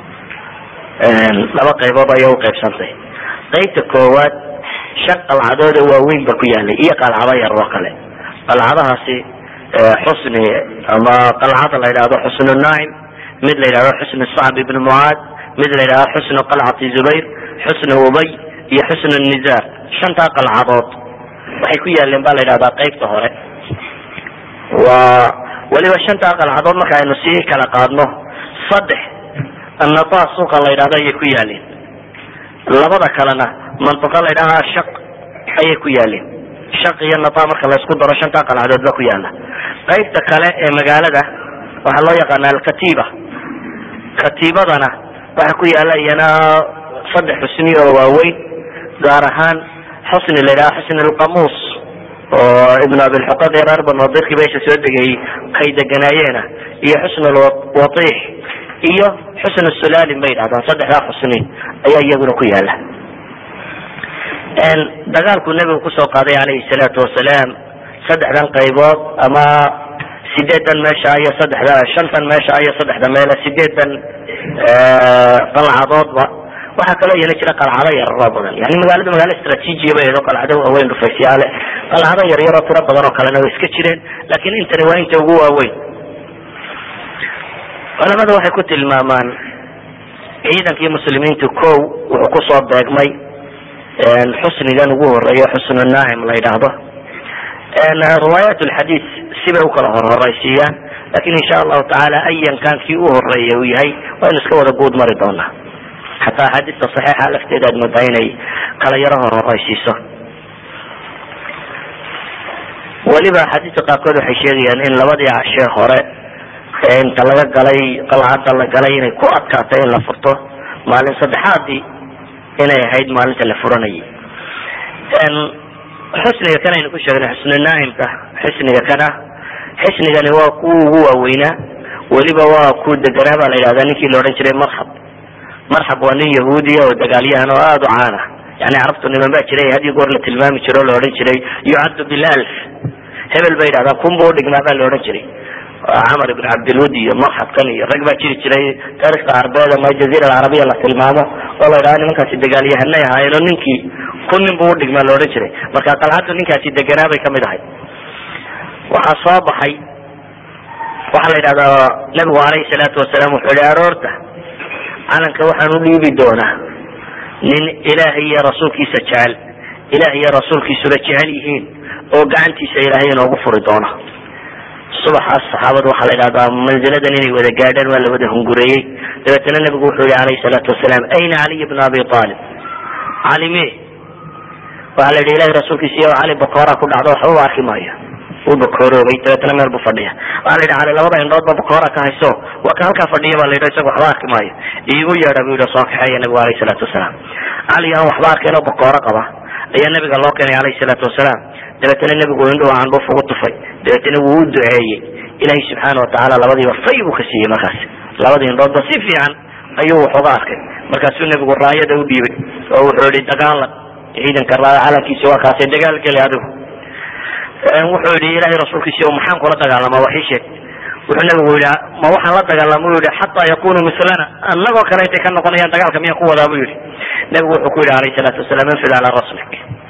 Speaker 3: laba qaybood ayay uqaybsantay qaybta koowaad shan qalcadood oo waaweyn ba ku yaalay iyo qalcado yar oo kale qalcadahaasi xusni ama qalcada la yidhahdo xusnu naacim mid la yidhahdo xusnu sacb ibn mucaad mid la yidhahdo xusnu qalcati zubayr xusnu ubay iyo xusnu nizaar shantaa qalcadood waxay ku yaaleen ba la yidhahdaa qaybta hore waa weliba shantaa qalcadood marka aynu sii kala qaadno saddex annata suuqa la yidhahdo ayay ku yaaleen labada kalena mantiqa la yidhahda shaq ayay ku yaaleen shaq iyo nata marka laysku daro shantaa qalcadood ba ku yaala qaybta kale ee magaalada waxaa loo yaqaana alkatiba katiibadana waxaa ku yaala iyana saddex xusni oo waaweyn gaar ahaan xusni la yidhaha xusni alqamuus oo ibn abilxuqad reer banu dirki meesha soo degayey kay deganaayeena iyo xusn lwatiix iyo xusn sulalin bay yidhahdaan saddexdaa xusni ayaa iyaguna ku yaala dagaalkuu nebigu kusoo qaaday calayhi salaatu wasalaam saddexdan qaybood ama sideedan meesha iyo saddexda shantan meesha iyo saddexda meele sideedan qalcadoodba waxaa kaloo yeeli jira qalcado yararoo badan yani magaalada magaalo istraatiijiya bay edo qalcado waaweyn dhufaysyaale qalcado yaryaroo tiro badan oo kalena way iska jireen lakin intani waa inta ugu waaweyn culamada waxay ku tilmaamaan ciidankii muslimiintu ko wuxuu kusoo beegmay xusnigan ugu horeeya xusnu naacim la yidhaahdo riwaayat lxadiis sibay ukala horhoraysiiyaan lakin insha allahu tacaala ayan kan kii u horeeya uu yahay waynu iska wada guud mari doonaa xataa axaadiista saxiixa lafteeda aad moodaa inay kala yaro horhoraysiiso weliba axaadiista qaarkood waxay sheegayaan in labadii cashee hore inta laga galay qalcadda la galay inay ku adkaatay in la furto maalin saddexaadii inay ahayd maalinta la furanayay xusniga kan aynu ku sheegnay xusnu naaimka xusniga kana xisnigani waa kuwa ugu waaweynaa weliba waa ku deganaa baa la yidhahdaa ninkii la odhan jiray marxab marxab waa nin yahuudiya oo dagaalyahan oo aada u caana yani carabtu niman baa jiray had iyo goor la tilmaami jiro o la odhan jiray yucaddu bilalf hebel bay yidhahdaan kun bu udhigmaa baa la odhan jiray camar ibn cabdilwud iyo marxabkan iyo rag baa jiri jiray taarikhda carbeed ama jaziira alcarabiya la tilmaamo oo la yidhahdo nimankaasi dagaalyahanay ahaayeen oo ninkii kun nin bu udhigmaa la odhan jiray marka qalcaddu ninkaasi deganaa bay kamid ahay waxaa soo baxay waxaa la yidhahdaa nabigu alayhi salaatu wasalaam wuxuu yihi aroorta calanka waxaan u dhiibi doonaa nin ilaahay iyo rasuulkiisa jecel ilaah iyo rasuulkiisuna jecel yihiin oo gacantiisa ilaahay inoogu furi doona subaxaas saxaabadu waxaa la yidhahdaa manziladan inay wada gaadhaan waa la wada hungureeyey dabeetana nabigu wuxuu yihi alayhi salaatu wasalaam ayna caliy bna abi aalib cali me waxaa la yidhi ilahay rasuulkiisa iyo cali bakoora ku dhacdo waxba u arki maayo uu bakooroobay dabeetana meel bu fadhiya waxaa la yidhi cali labada indhood ba bakoora ka hayso waa ka halkaa fadhiya ba la yidhi isaga waxba arki maayo iigu yeedha bu yidhi soo kaxeeya nabigu alayhi salaatu wasalaam cali aan waxba arkayn oo bakooro qaba ayaa nabiga loo keenay alayhi salaatu wasalaam dabeetana nebigu indhuhu candhuuf ugu tufay dabeetana wuu u duceeyey ilaahay subxaana watacaala labadiiba fay buu ka siiyey markaas labadii indhoodba si fiican ayuu wax uga arkay markaasuu nebigu raayada u dhiibay oo wuxuu yihi dagaalan ciidanka raaya calankiisa waa kaasay dagaal geli adigu wuxuu yihi ilahay rasuulkiisi maxaan kula dagaalamaa wax ii sheeg wuxuu nabigu yihi ma waxaan la dagaalama u yihi xataa yakunu mislana anagoo kale intay ka noqonayaan dagaalka miyaan ku wadaa bu yihi nabigu wuxuu ku yihi alayhi salaatu wasalaam infid calaa raslik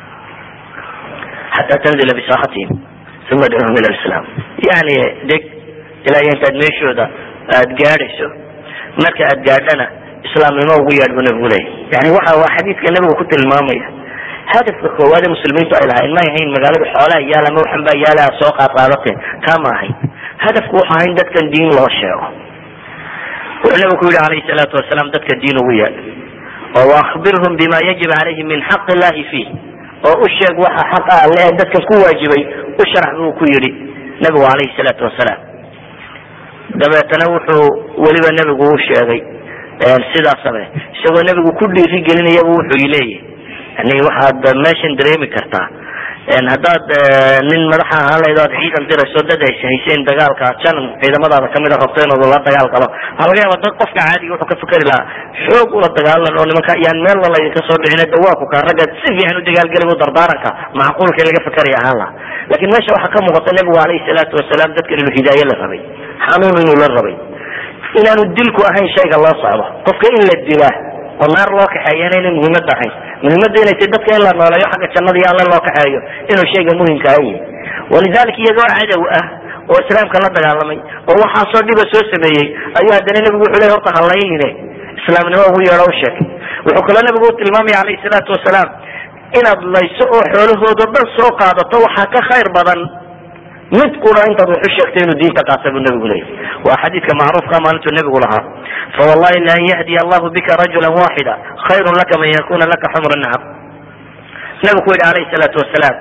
Speaker 3: xataa tanzila bisaakhatihim uma adcuhum ila lislaam yani deg ilaa intaad meeshooda aad gaadhayso marka aad gaadhana islaamnimo ugu yeedh buu nabigu leeyay yani waxa waa xadiidka nabigu ku tilmaamaya hadafka koowaad ee muslimiintu ay lahayn may ahayn magaalada xoolaha yaal ama waxan baa yaala aad soo qaadqaadateen taa ma ahayn hadafku wuxu ahayn dadkan diin loo sheego wuxuu nabigu ku yihi alayhi salaatu wasalaam dadka diin ugu yeedh oo waakbirhum bima yajib calayhim min xaq illahi fiih oo u sheeg waxa xaqa alle ee dadkan ku waajibay u sharax buu ku yidhi nabigu alayhi salaatu wasalaam dabeetana wuxuu weliba nebigu u sheegay sidaa same isagoo nebigu ku dhiiri gelinayaba wuxuu leeyahy yani waxaad meeshan dareemi kartaa haddaad nin madaxa ahaan lahayd o ad ciidan dirayso dad ay hayseen dagaalka janan ciidamadaada kamida rabto inuu la dagaal galo waxaa laga yaaba dad qofka caadiga wuxuu ka fikeri lahaa xoog ula dagaalan oo nimanka yaan meel la laydinka soo dhicin dawaaku ka ragga si fiican u dagaalgeli bu dardaaranka macquulka laga fikeri ahaan lahaa lakin meesha waxaa ka muuqata nebigu alayhi salaatu wasalaam dadkan inuu hidaaye la rabay xanuun inuu la rabay inaanu dilku ahayn shayga loo socdo qofka in la dilaa oo naar loo kaxeeyana inay muhiimad ahayn muhiimada inay tay dadka in la nooleeyo xagga jannada iyo alle loo kaxeeyo inuu shayga muhimka a yahay walidalika iyagoo cadow ah oo islaamka la dagaalamay oo waxaasoo dhiba soo sameeyey ayuu haddana nebigu wuxuu ley horta halaynine islaamnimo ugu yeedho u sheegay wuxuu kaloo nebigu u tilmaamaya alayhi salaatu wasalaam inaad layso oo xoolahoodo dhan soo qaadato waxaa ka khayr badan mid kuna intaad wax u sheegtay inuu diinta qaata buu nabigu leeyay waa xadiidka macruufka maalintuu nebigu lahaa fawallahi lan yahdiya allahu bika rajula waxida khayrun laka man yakuna laka xumra nacam nabigu ku yihi alayhi salaatu wasalaam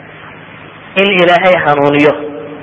Speaker 3: in ilaahay hanuuniyo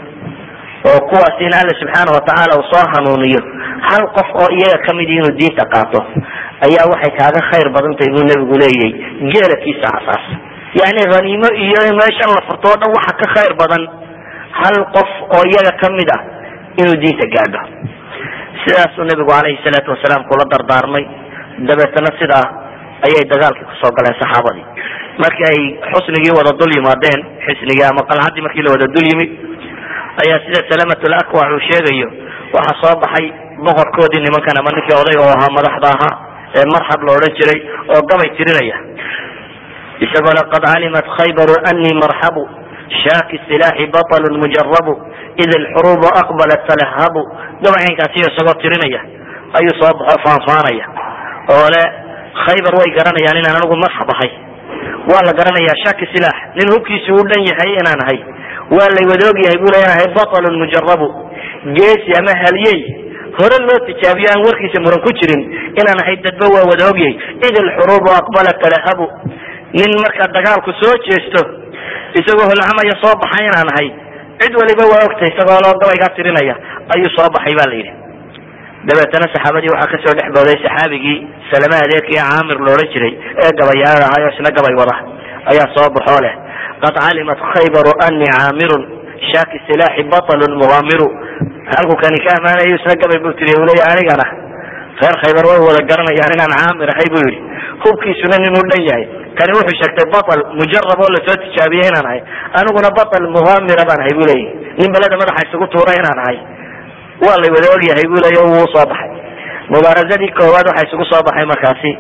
Speaker 3: oo kuwaas in alla subxaana watacaala uu soo hanuuniyo hal qof oo iyaga kamid inuu diinta qaato ayaa waxay kaaga khayr badan tahay buu nebigu leeyahy geelakiisa casaas yani haniimo iyo meeshan la furto o dhan waxa ka khayr badan hal qof oo iyaga kamid ah inuu diinta gaadho sidaasuu nebigu calayhi salaatu wasalaam kula dardaarmay dabeetana sidaa ayay dagaalkii kusoo galeen saxaabadii markii ay xusnigii wada dul yimaadeen xisnigii ama qalcadii markii la wada dul yimid ayaa sida salamatul akwac uu sheegayo waxaa soo baxay boqorkoodii nimankan ama ninkii odayga oo ahaa madaxda ahaa ee marxab la odhan jiray oo gabay tirinaya isagoo le qad calimat khaybaru anii marxabu shaaki silaaxi baطlu mujarabu id alxurubu aqbalat talahabu gabaycaynkaasiyo isagoo tirinaya ayuu soo baxo faanfaanaya oo le khaybar way garanayaan inaan anigu marxab ahay waa la garanayaa shaki silaax nin hubkiisi uu dhan yahay inaan ahay waa lay wada og yahay buu le ahay baطlun mujarabu geesi ama halyey hore loo tijaabiyo aan warkiisa muran ku jirin inaan ahay dadba waa wada ogyahay id alxurubu aqbalat talahabu nin markaa dagaalku soo jeesto isagoo holcamaya soo baxay inaan ahay cid waliba waa ogtay isagoo loo gabaygaa tirinaya ayuu soo baxay ba la yidhi dabeetana saxaabadii waxaa kasoo dhex booday saxaabigii salame adeerkii caamir loodhan jiray ee gabayaada ahay oo isna gabay wada ayaa soo baxoo leh qad calimat khaybaru anii caamirun shaaki silaaxi baطlun mugaamiru halku kani ka amaanayo isna gabay buu tiri leya anigana reer khaybar way wada garanayaan inaan caamir ahay buu yidhi hubkiisuna ninuu dhan yahay kani wuxuu sheegtay baطl mujarab oo lasoo tijaabiyey inaan ahay aniguna baطl mugaamira baan ahay bu leeyahy nin beleda madaxa isugu tuura inaan ahay waa lay wada ogyahay bu leya wuu soo baxay mubaarazadii koowaad waxaa isugu soo baxay markaasi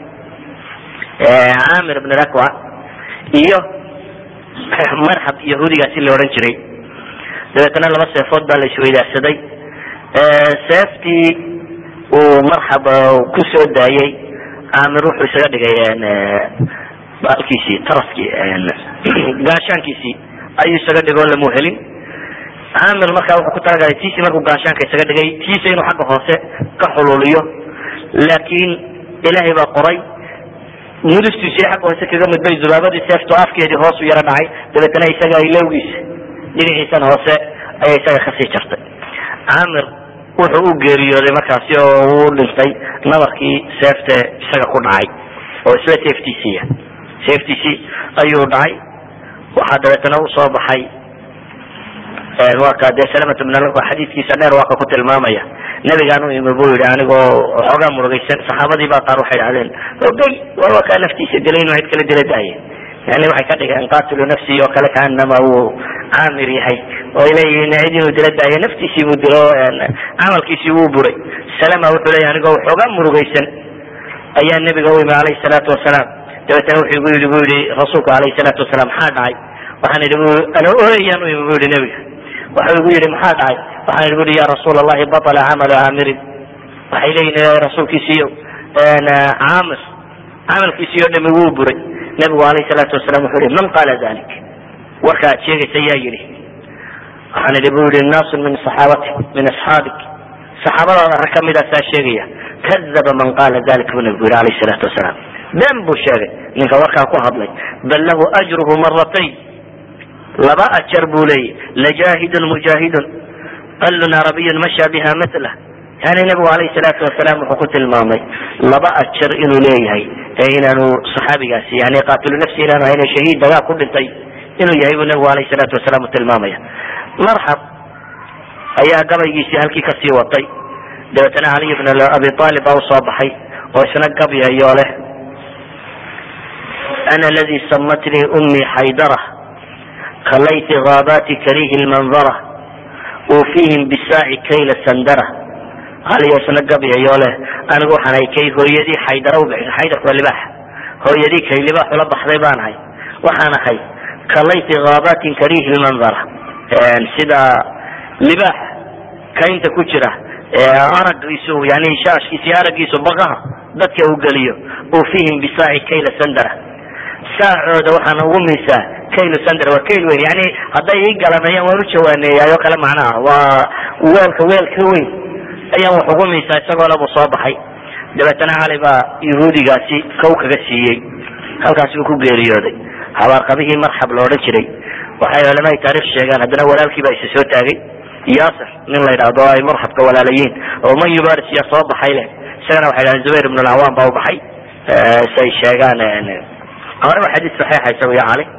Speaker 3: caamir ibn rakwa iyo marxab yahuudigaasi la odhan jiray dabeetana laba seefood baa la isweydaarsaday seeftii uu marxab ku soo daayey caamir wuxuu isaga dhigay baalkiisii taraskii gaashaankiisii ayuu isaga dhigay oo lamu helin caamir markaa wuxuu ku talagalay tiisii markuu gaashaanka isaga dhigay tiisa inuu xagga hoose ka xuluuliyo laakiin ilaahay baa qoray mudustiisii xagga hoose kaga mudbay zubaabadii seeftu afkeedii hoos u yaro dhacay dabeetana isaga ilowgiisa dhinaciisan hoose ayaa isaga kasii jartay caamir wuxuu u geeriyooday markaasi oo uu dhintay nabarkii seefte isaga ku dhacay oo isla seeftiisiiya seeftiisii ayuu dhacay waxaa dabeetana usoo baxay waa ka dee salamat bn xadiiskiisa dheer waa ka ku tilmaamaya nabigaan u imi buu yihi anigoo xoogaa murugaysan saxaabadii baa qaar waxay dhahdeen ogey war waa kaa naftiisa dilay inuu cid kala dila daaye yani waxay ka dhigeen qatilu nafsi oo kale kaanama uu caamir yahay oo ay leeyihiin cid inuu dila daaye naftiisii buu dilo camalkiisii wuu buray salama wuxuu leeyahy anigoo xoogaa murugaysan ayaa nabiga u imi alayhi salaatu wasalaam dabeetana wuxuu igu yidhi bu yihi rasuulku alayhi salaatu wasalaam maxaa dhacay waxaan idhi ana ooyayaan u imi bu yihi nabiga waxau igu yihi maxaa dhacay waxaan idhi bui ya rasuul allahi baطla camalu caamirin waxay leeyihin rasuulkiisiiyo caamir camalkiisii o dhami wuu buray nabigu alayh salaatu wasalam wuxuu yihi man qaala dalik warka ad sheegaysa yaa yidhi waxaan idhi bu yihi naasu min saxaabati min asxaabik saxaabadaada rag kamidaasaa sheegaya kadaba man qaala dalik bu nabigu yihi alayh salaatu wasalaam been buu sheegay ninka warkaa ku hadlay bal lahu ajruhu maratayn laba ajar buu leeyahy lajaahidun mujaahidun qalun arabiyun masha biha mila yani nabigu alayh salaatu wasalaam wuxuu ku tilmaamay laba ajar inuu leeyahay ee inaanu saxaabigaasi yani qaatilu nafsi inaanu ahayn shahiid dagaal ku dhintay inuu yahay buu nabigu alayh salaatu wasalaam utilmaamaya marxab ayaa gabaygiisii halkii kasii watay dabeetana caliy bn abi aalib baa usoo baxay oo isna gabyayo leh ana ladi samatnii ummi xaydara kalayt gaabaati karihi lmanzara ufihim bisaaci kayla sandara aliyo isna gabyayo leh anigu waxaan ahay kay hooyadii xaydara ubixisa xaydarku waa libaax hooyadii kay libaax ula baxday baan ahay waxaan ahay kalayti gaabatin karihi lmanzara sida libaax kaynta ku jira aragiisu yani shaashkiisi aragiisu baqaha dadka uu geliyo ufihim bisaaci kayla sandara saacooda waxaan ugu miisaa kayl sandr waa kayl weyn yani hadday ii galanayaan waan u jawaaneeyaay oo kale macnaha waa weelka weel ka weyn ayaan wax ugu miisaa isagoo labuu soo baxay dabeetana cali baa yahuudigaasi kow kaga siiyey halkaasi uu ku geeriyooday habaarqabihii marxab la odhan jiray waxay culamada taarikh sheegaan haddana walaalkii baa isa soo taagay yaasir nin la yidhaahdo ay marxabka walaalayiin oo man yubaris yaa soo baxay leh isagana waxay dhahdeen zubayr ibn alcawaan baa u baxay say sheegaan horeba xadiis saxiixa isagu iyo cali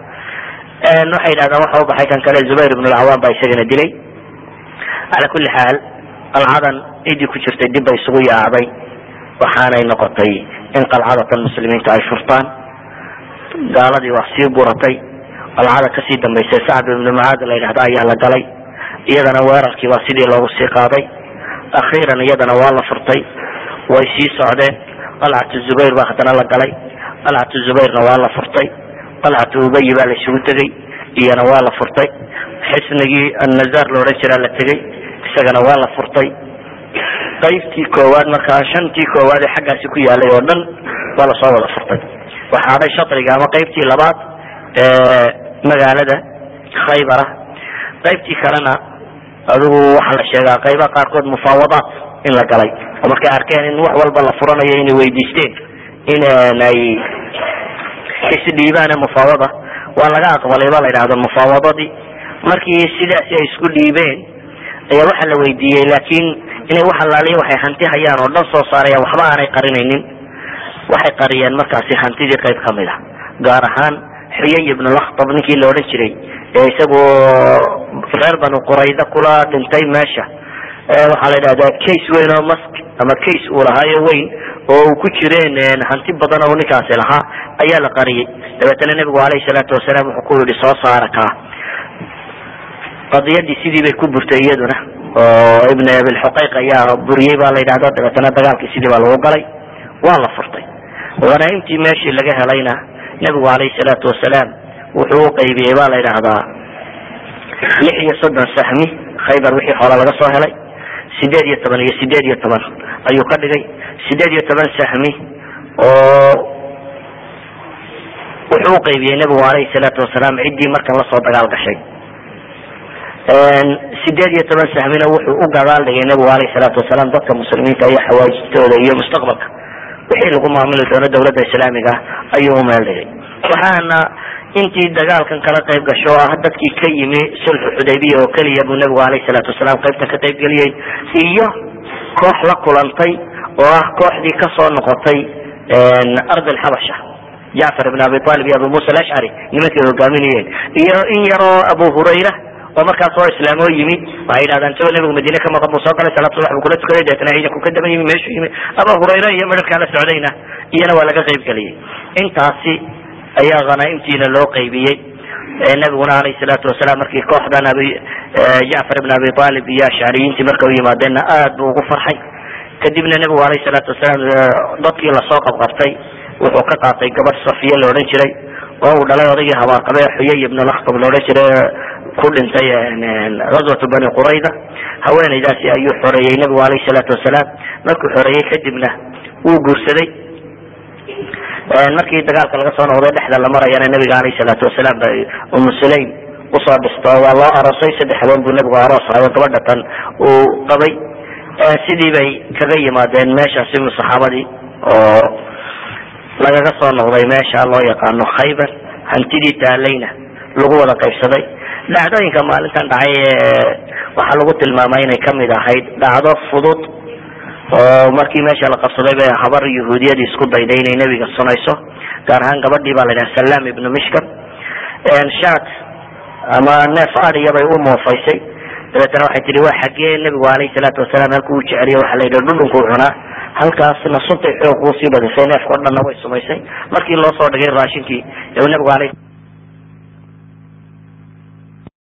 Speaker 3: waxay yidhahdaan waxa u baxay kan kale zubayr ibn alcawaan baa isagana dilay cala kuli xaal qalcadan ciddii ku jirtay dib bay isugu yaacday waxaanay noqotay in qalcadatan muslimiinta ay furtaan gaaladii waa sii buratay qalcada kasii dambaysay sacd ibnu mucaad la yidhahda ayaa la galay iyadana weerarkii baa sidii loogu sii qaaday akhiiran iyadana waa la furtay way sii socdeen qalcatu zubayr baa haddana la galay qalcatu zubayrna waa la furtay qalcatu ubayi baa la isugu tegey iyana waa la furtay xisnigii annazar la odhan jiraa la tegey isagana waa la furtay qaybtii koowaad markaa shantii koowaad ee xaggaasi ku yaalay oo dhan waa lasoo wada furtay waxaa dhay shatriga ama qaybtii labaad ee magaalada khaybara qaybtii kalena adigu waxaa la sheegaa qaybaha qaarkood mufaawadaat in la galay oo markay arkeen in wax walba la furanayo inay weydiisteen in ay isdhiibaan mufaawada waa laga aqbalay ba la yidhahdo mufaawadadii markii sidaasi ay isku dhiibeen ayaa waxaa la weydiiyey laakiin inay wax allaaliya waxay hanti hayaan oo dhan soo saarayaan waxba aanay qarinaynin waxay qariyeen markaasi hantidii qayb kamid a gaar ahaan xuyay ibn lakhtab ninkii la odhan jiray ee isagoo reer banu qurayda kula dhintay meesha waxaa la yidhahdaa case weyn oo mask ama case uu lahaayo weyn oo uu ku jireen hanti badan oo ninkaasi lahaa ayaa la qariyey dabeetana nebigu alayhi salaatu wasalaam wuxuu ku yihi soo saara kaa qadiyadii sidii bay ku burtay iyaduna oo ibn abilxuqayq ayaa buriyey baa la yidhahda dabeetana dagaalkii sidii baa lagu galay waa la furtay hanaaimtii meeshii laga helayna nebigu alayhi salaatu wasalaam wuxuu u qaybiyey ba la yidhaahdaa lix iyo soddon sahmi khaybar wixii hore laga soo helay sideed iyo toban iyo sideed iyo toban ayuu ka dhigay sideed iyo toban sahmi oo wuxuu u qaybiyey nebigu alayhi salaatu wasalaam ciddii markan lasoo dagaal gashay sideed iyo toban sahmina wuxuu u gadaal dhigay nebigu alayhi salaatu wasalaam dadka muslimiinta iyo xawaajistooda iyo mustaqbalka wixii lagu maamuli doono dawladda islaamiga ah ayuu u meel dhigay waxaana intii dagaalkan kala qayb gasho oo ah dadkii ka yimi sulxu xudaybiya oo keliya buu nebigu alayhi salaatu wasalaam qaybtan ka qayb geliyey iyo koox la kulantay oo ah kooxdii kasoo noqotay ard alxabasha jacfar ibn abi talib iyo abu musa alashcari nimankay hogaaminayeen iyo in yaroo abu hurayra oo markaas oo islaamoo yimi waxay yidhahdaan isagoo nebigu madiine ka maqan buu soo galay salaad subax buu kula tukaday deetana ciidanku ka daba yimi meeshuu yimi abu hurayra iyo midharkaa la socdayna iyana waa laga qayb geliyey intaasi ayaa hanaaimtiina loo qaybiyey nabiguna alayh salaatu wasalaam markii kooxdan abi jacfar ibn abi talib iyo ashcariyiintii marka u yimaadeenna aad buu ugu farxay kadibna nebigu alayh salaatu wasalaam dadkii lasoo qabqabtay wuxuu ka qaatay gabadh safiya la odhan jiray oo uu dhalay odaygii habaarqabe xuyay ibn lakhtab la odhan jiray ku dhintay ghazwatu bani qurayda haweenaydaasi ayuu xoreeyey nebigu alayh salaatu wasalaam markuu xoreeyey kadibna wuu guursaday markii dagaalka laga soo noqday dhexda la marayana nabiga alayh salaatu wasalaam ba umu sulaym usoo dhisto waa loo aroosay saddex habeen buu nebigu aroos hayo gabadha tan uu qabay sidii bay kaga yimaadeen meeshaasi saxaabadii oo lagaga soo noqday meesha loo yaqaano khaybar hantidii taalayna lagu wada qaybsaday dhacdooyinka maalintan dhacay waxaa lagu tilmaamay inay kamid ahayd dhacdo fudud oo markii meesha la qabsaday bay habar yahuudiyadii isku dayday inay nebiga sunayso gaar ahaan gabadhii baa la yidhaha salam ibnu mishkam shat ama neef adiya bay u moofaysay dabeetana waxay tihi waa xaggee nebigu alayhi salaatu wasalaam halku u jeceliyo waxaa la yidhi dhudhunkuu cunaa halkaasna suntay xoog uu sii badisay neefka o dhanna way sumaysay markii loo soo dhigay raashinkii nebigu alayh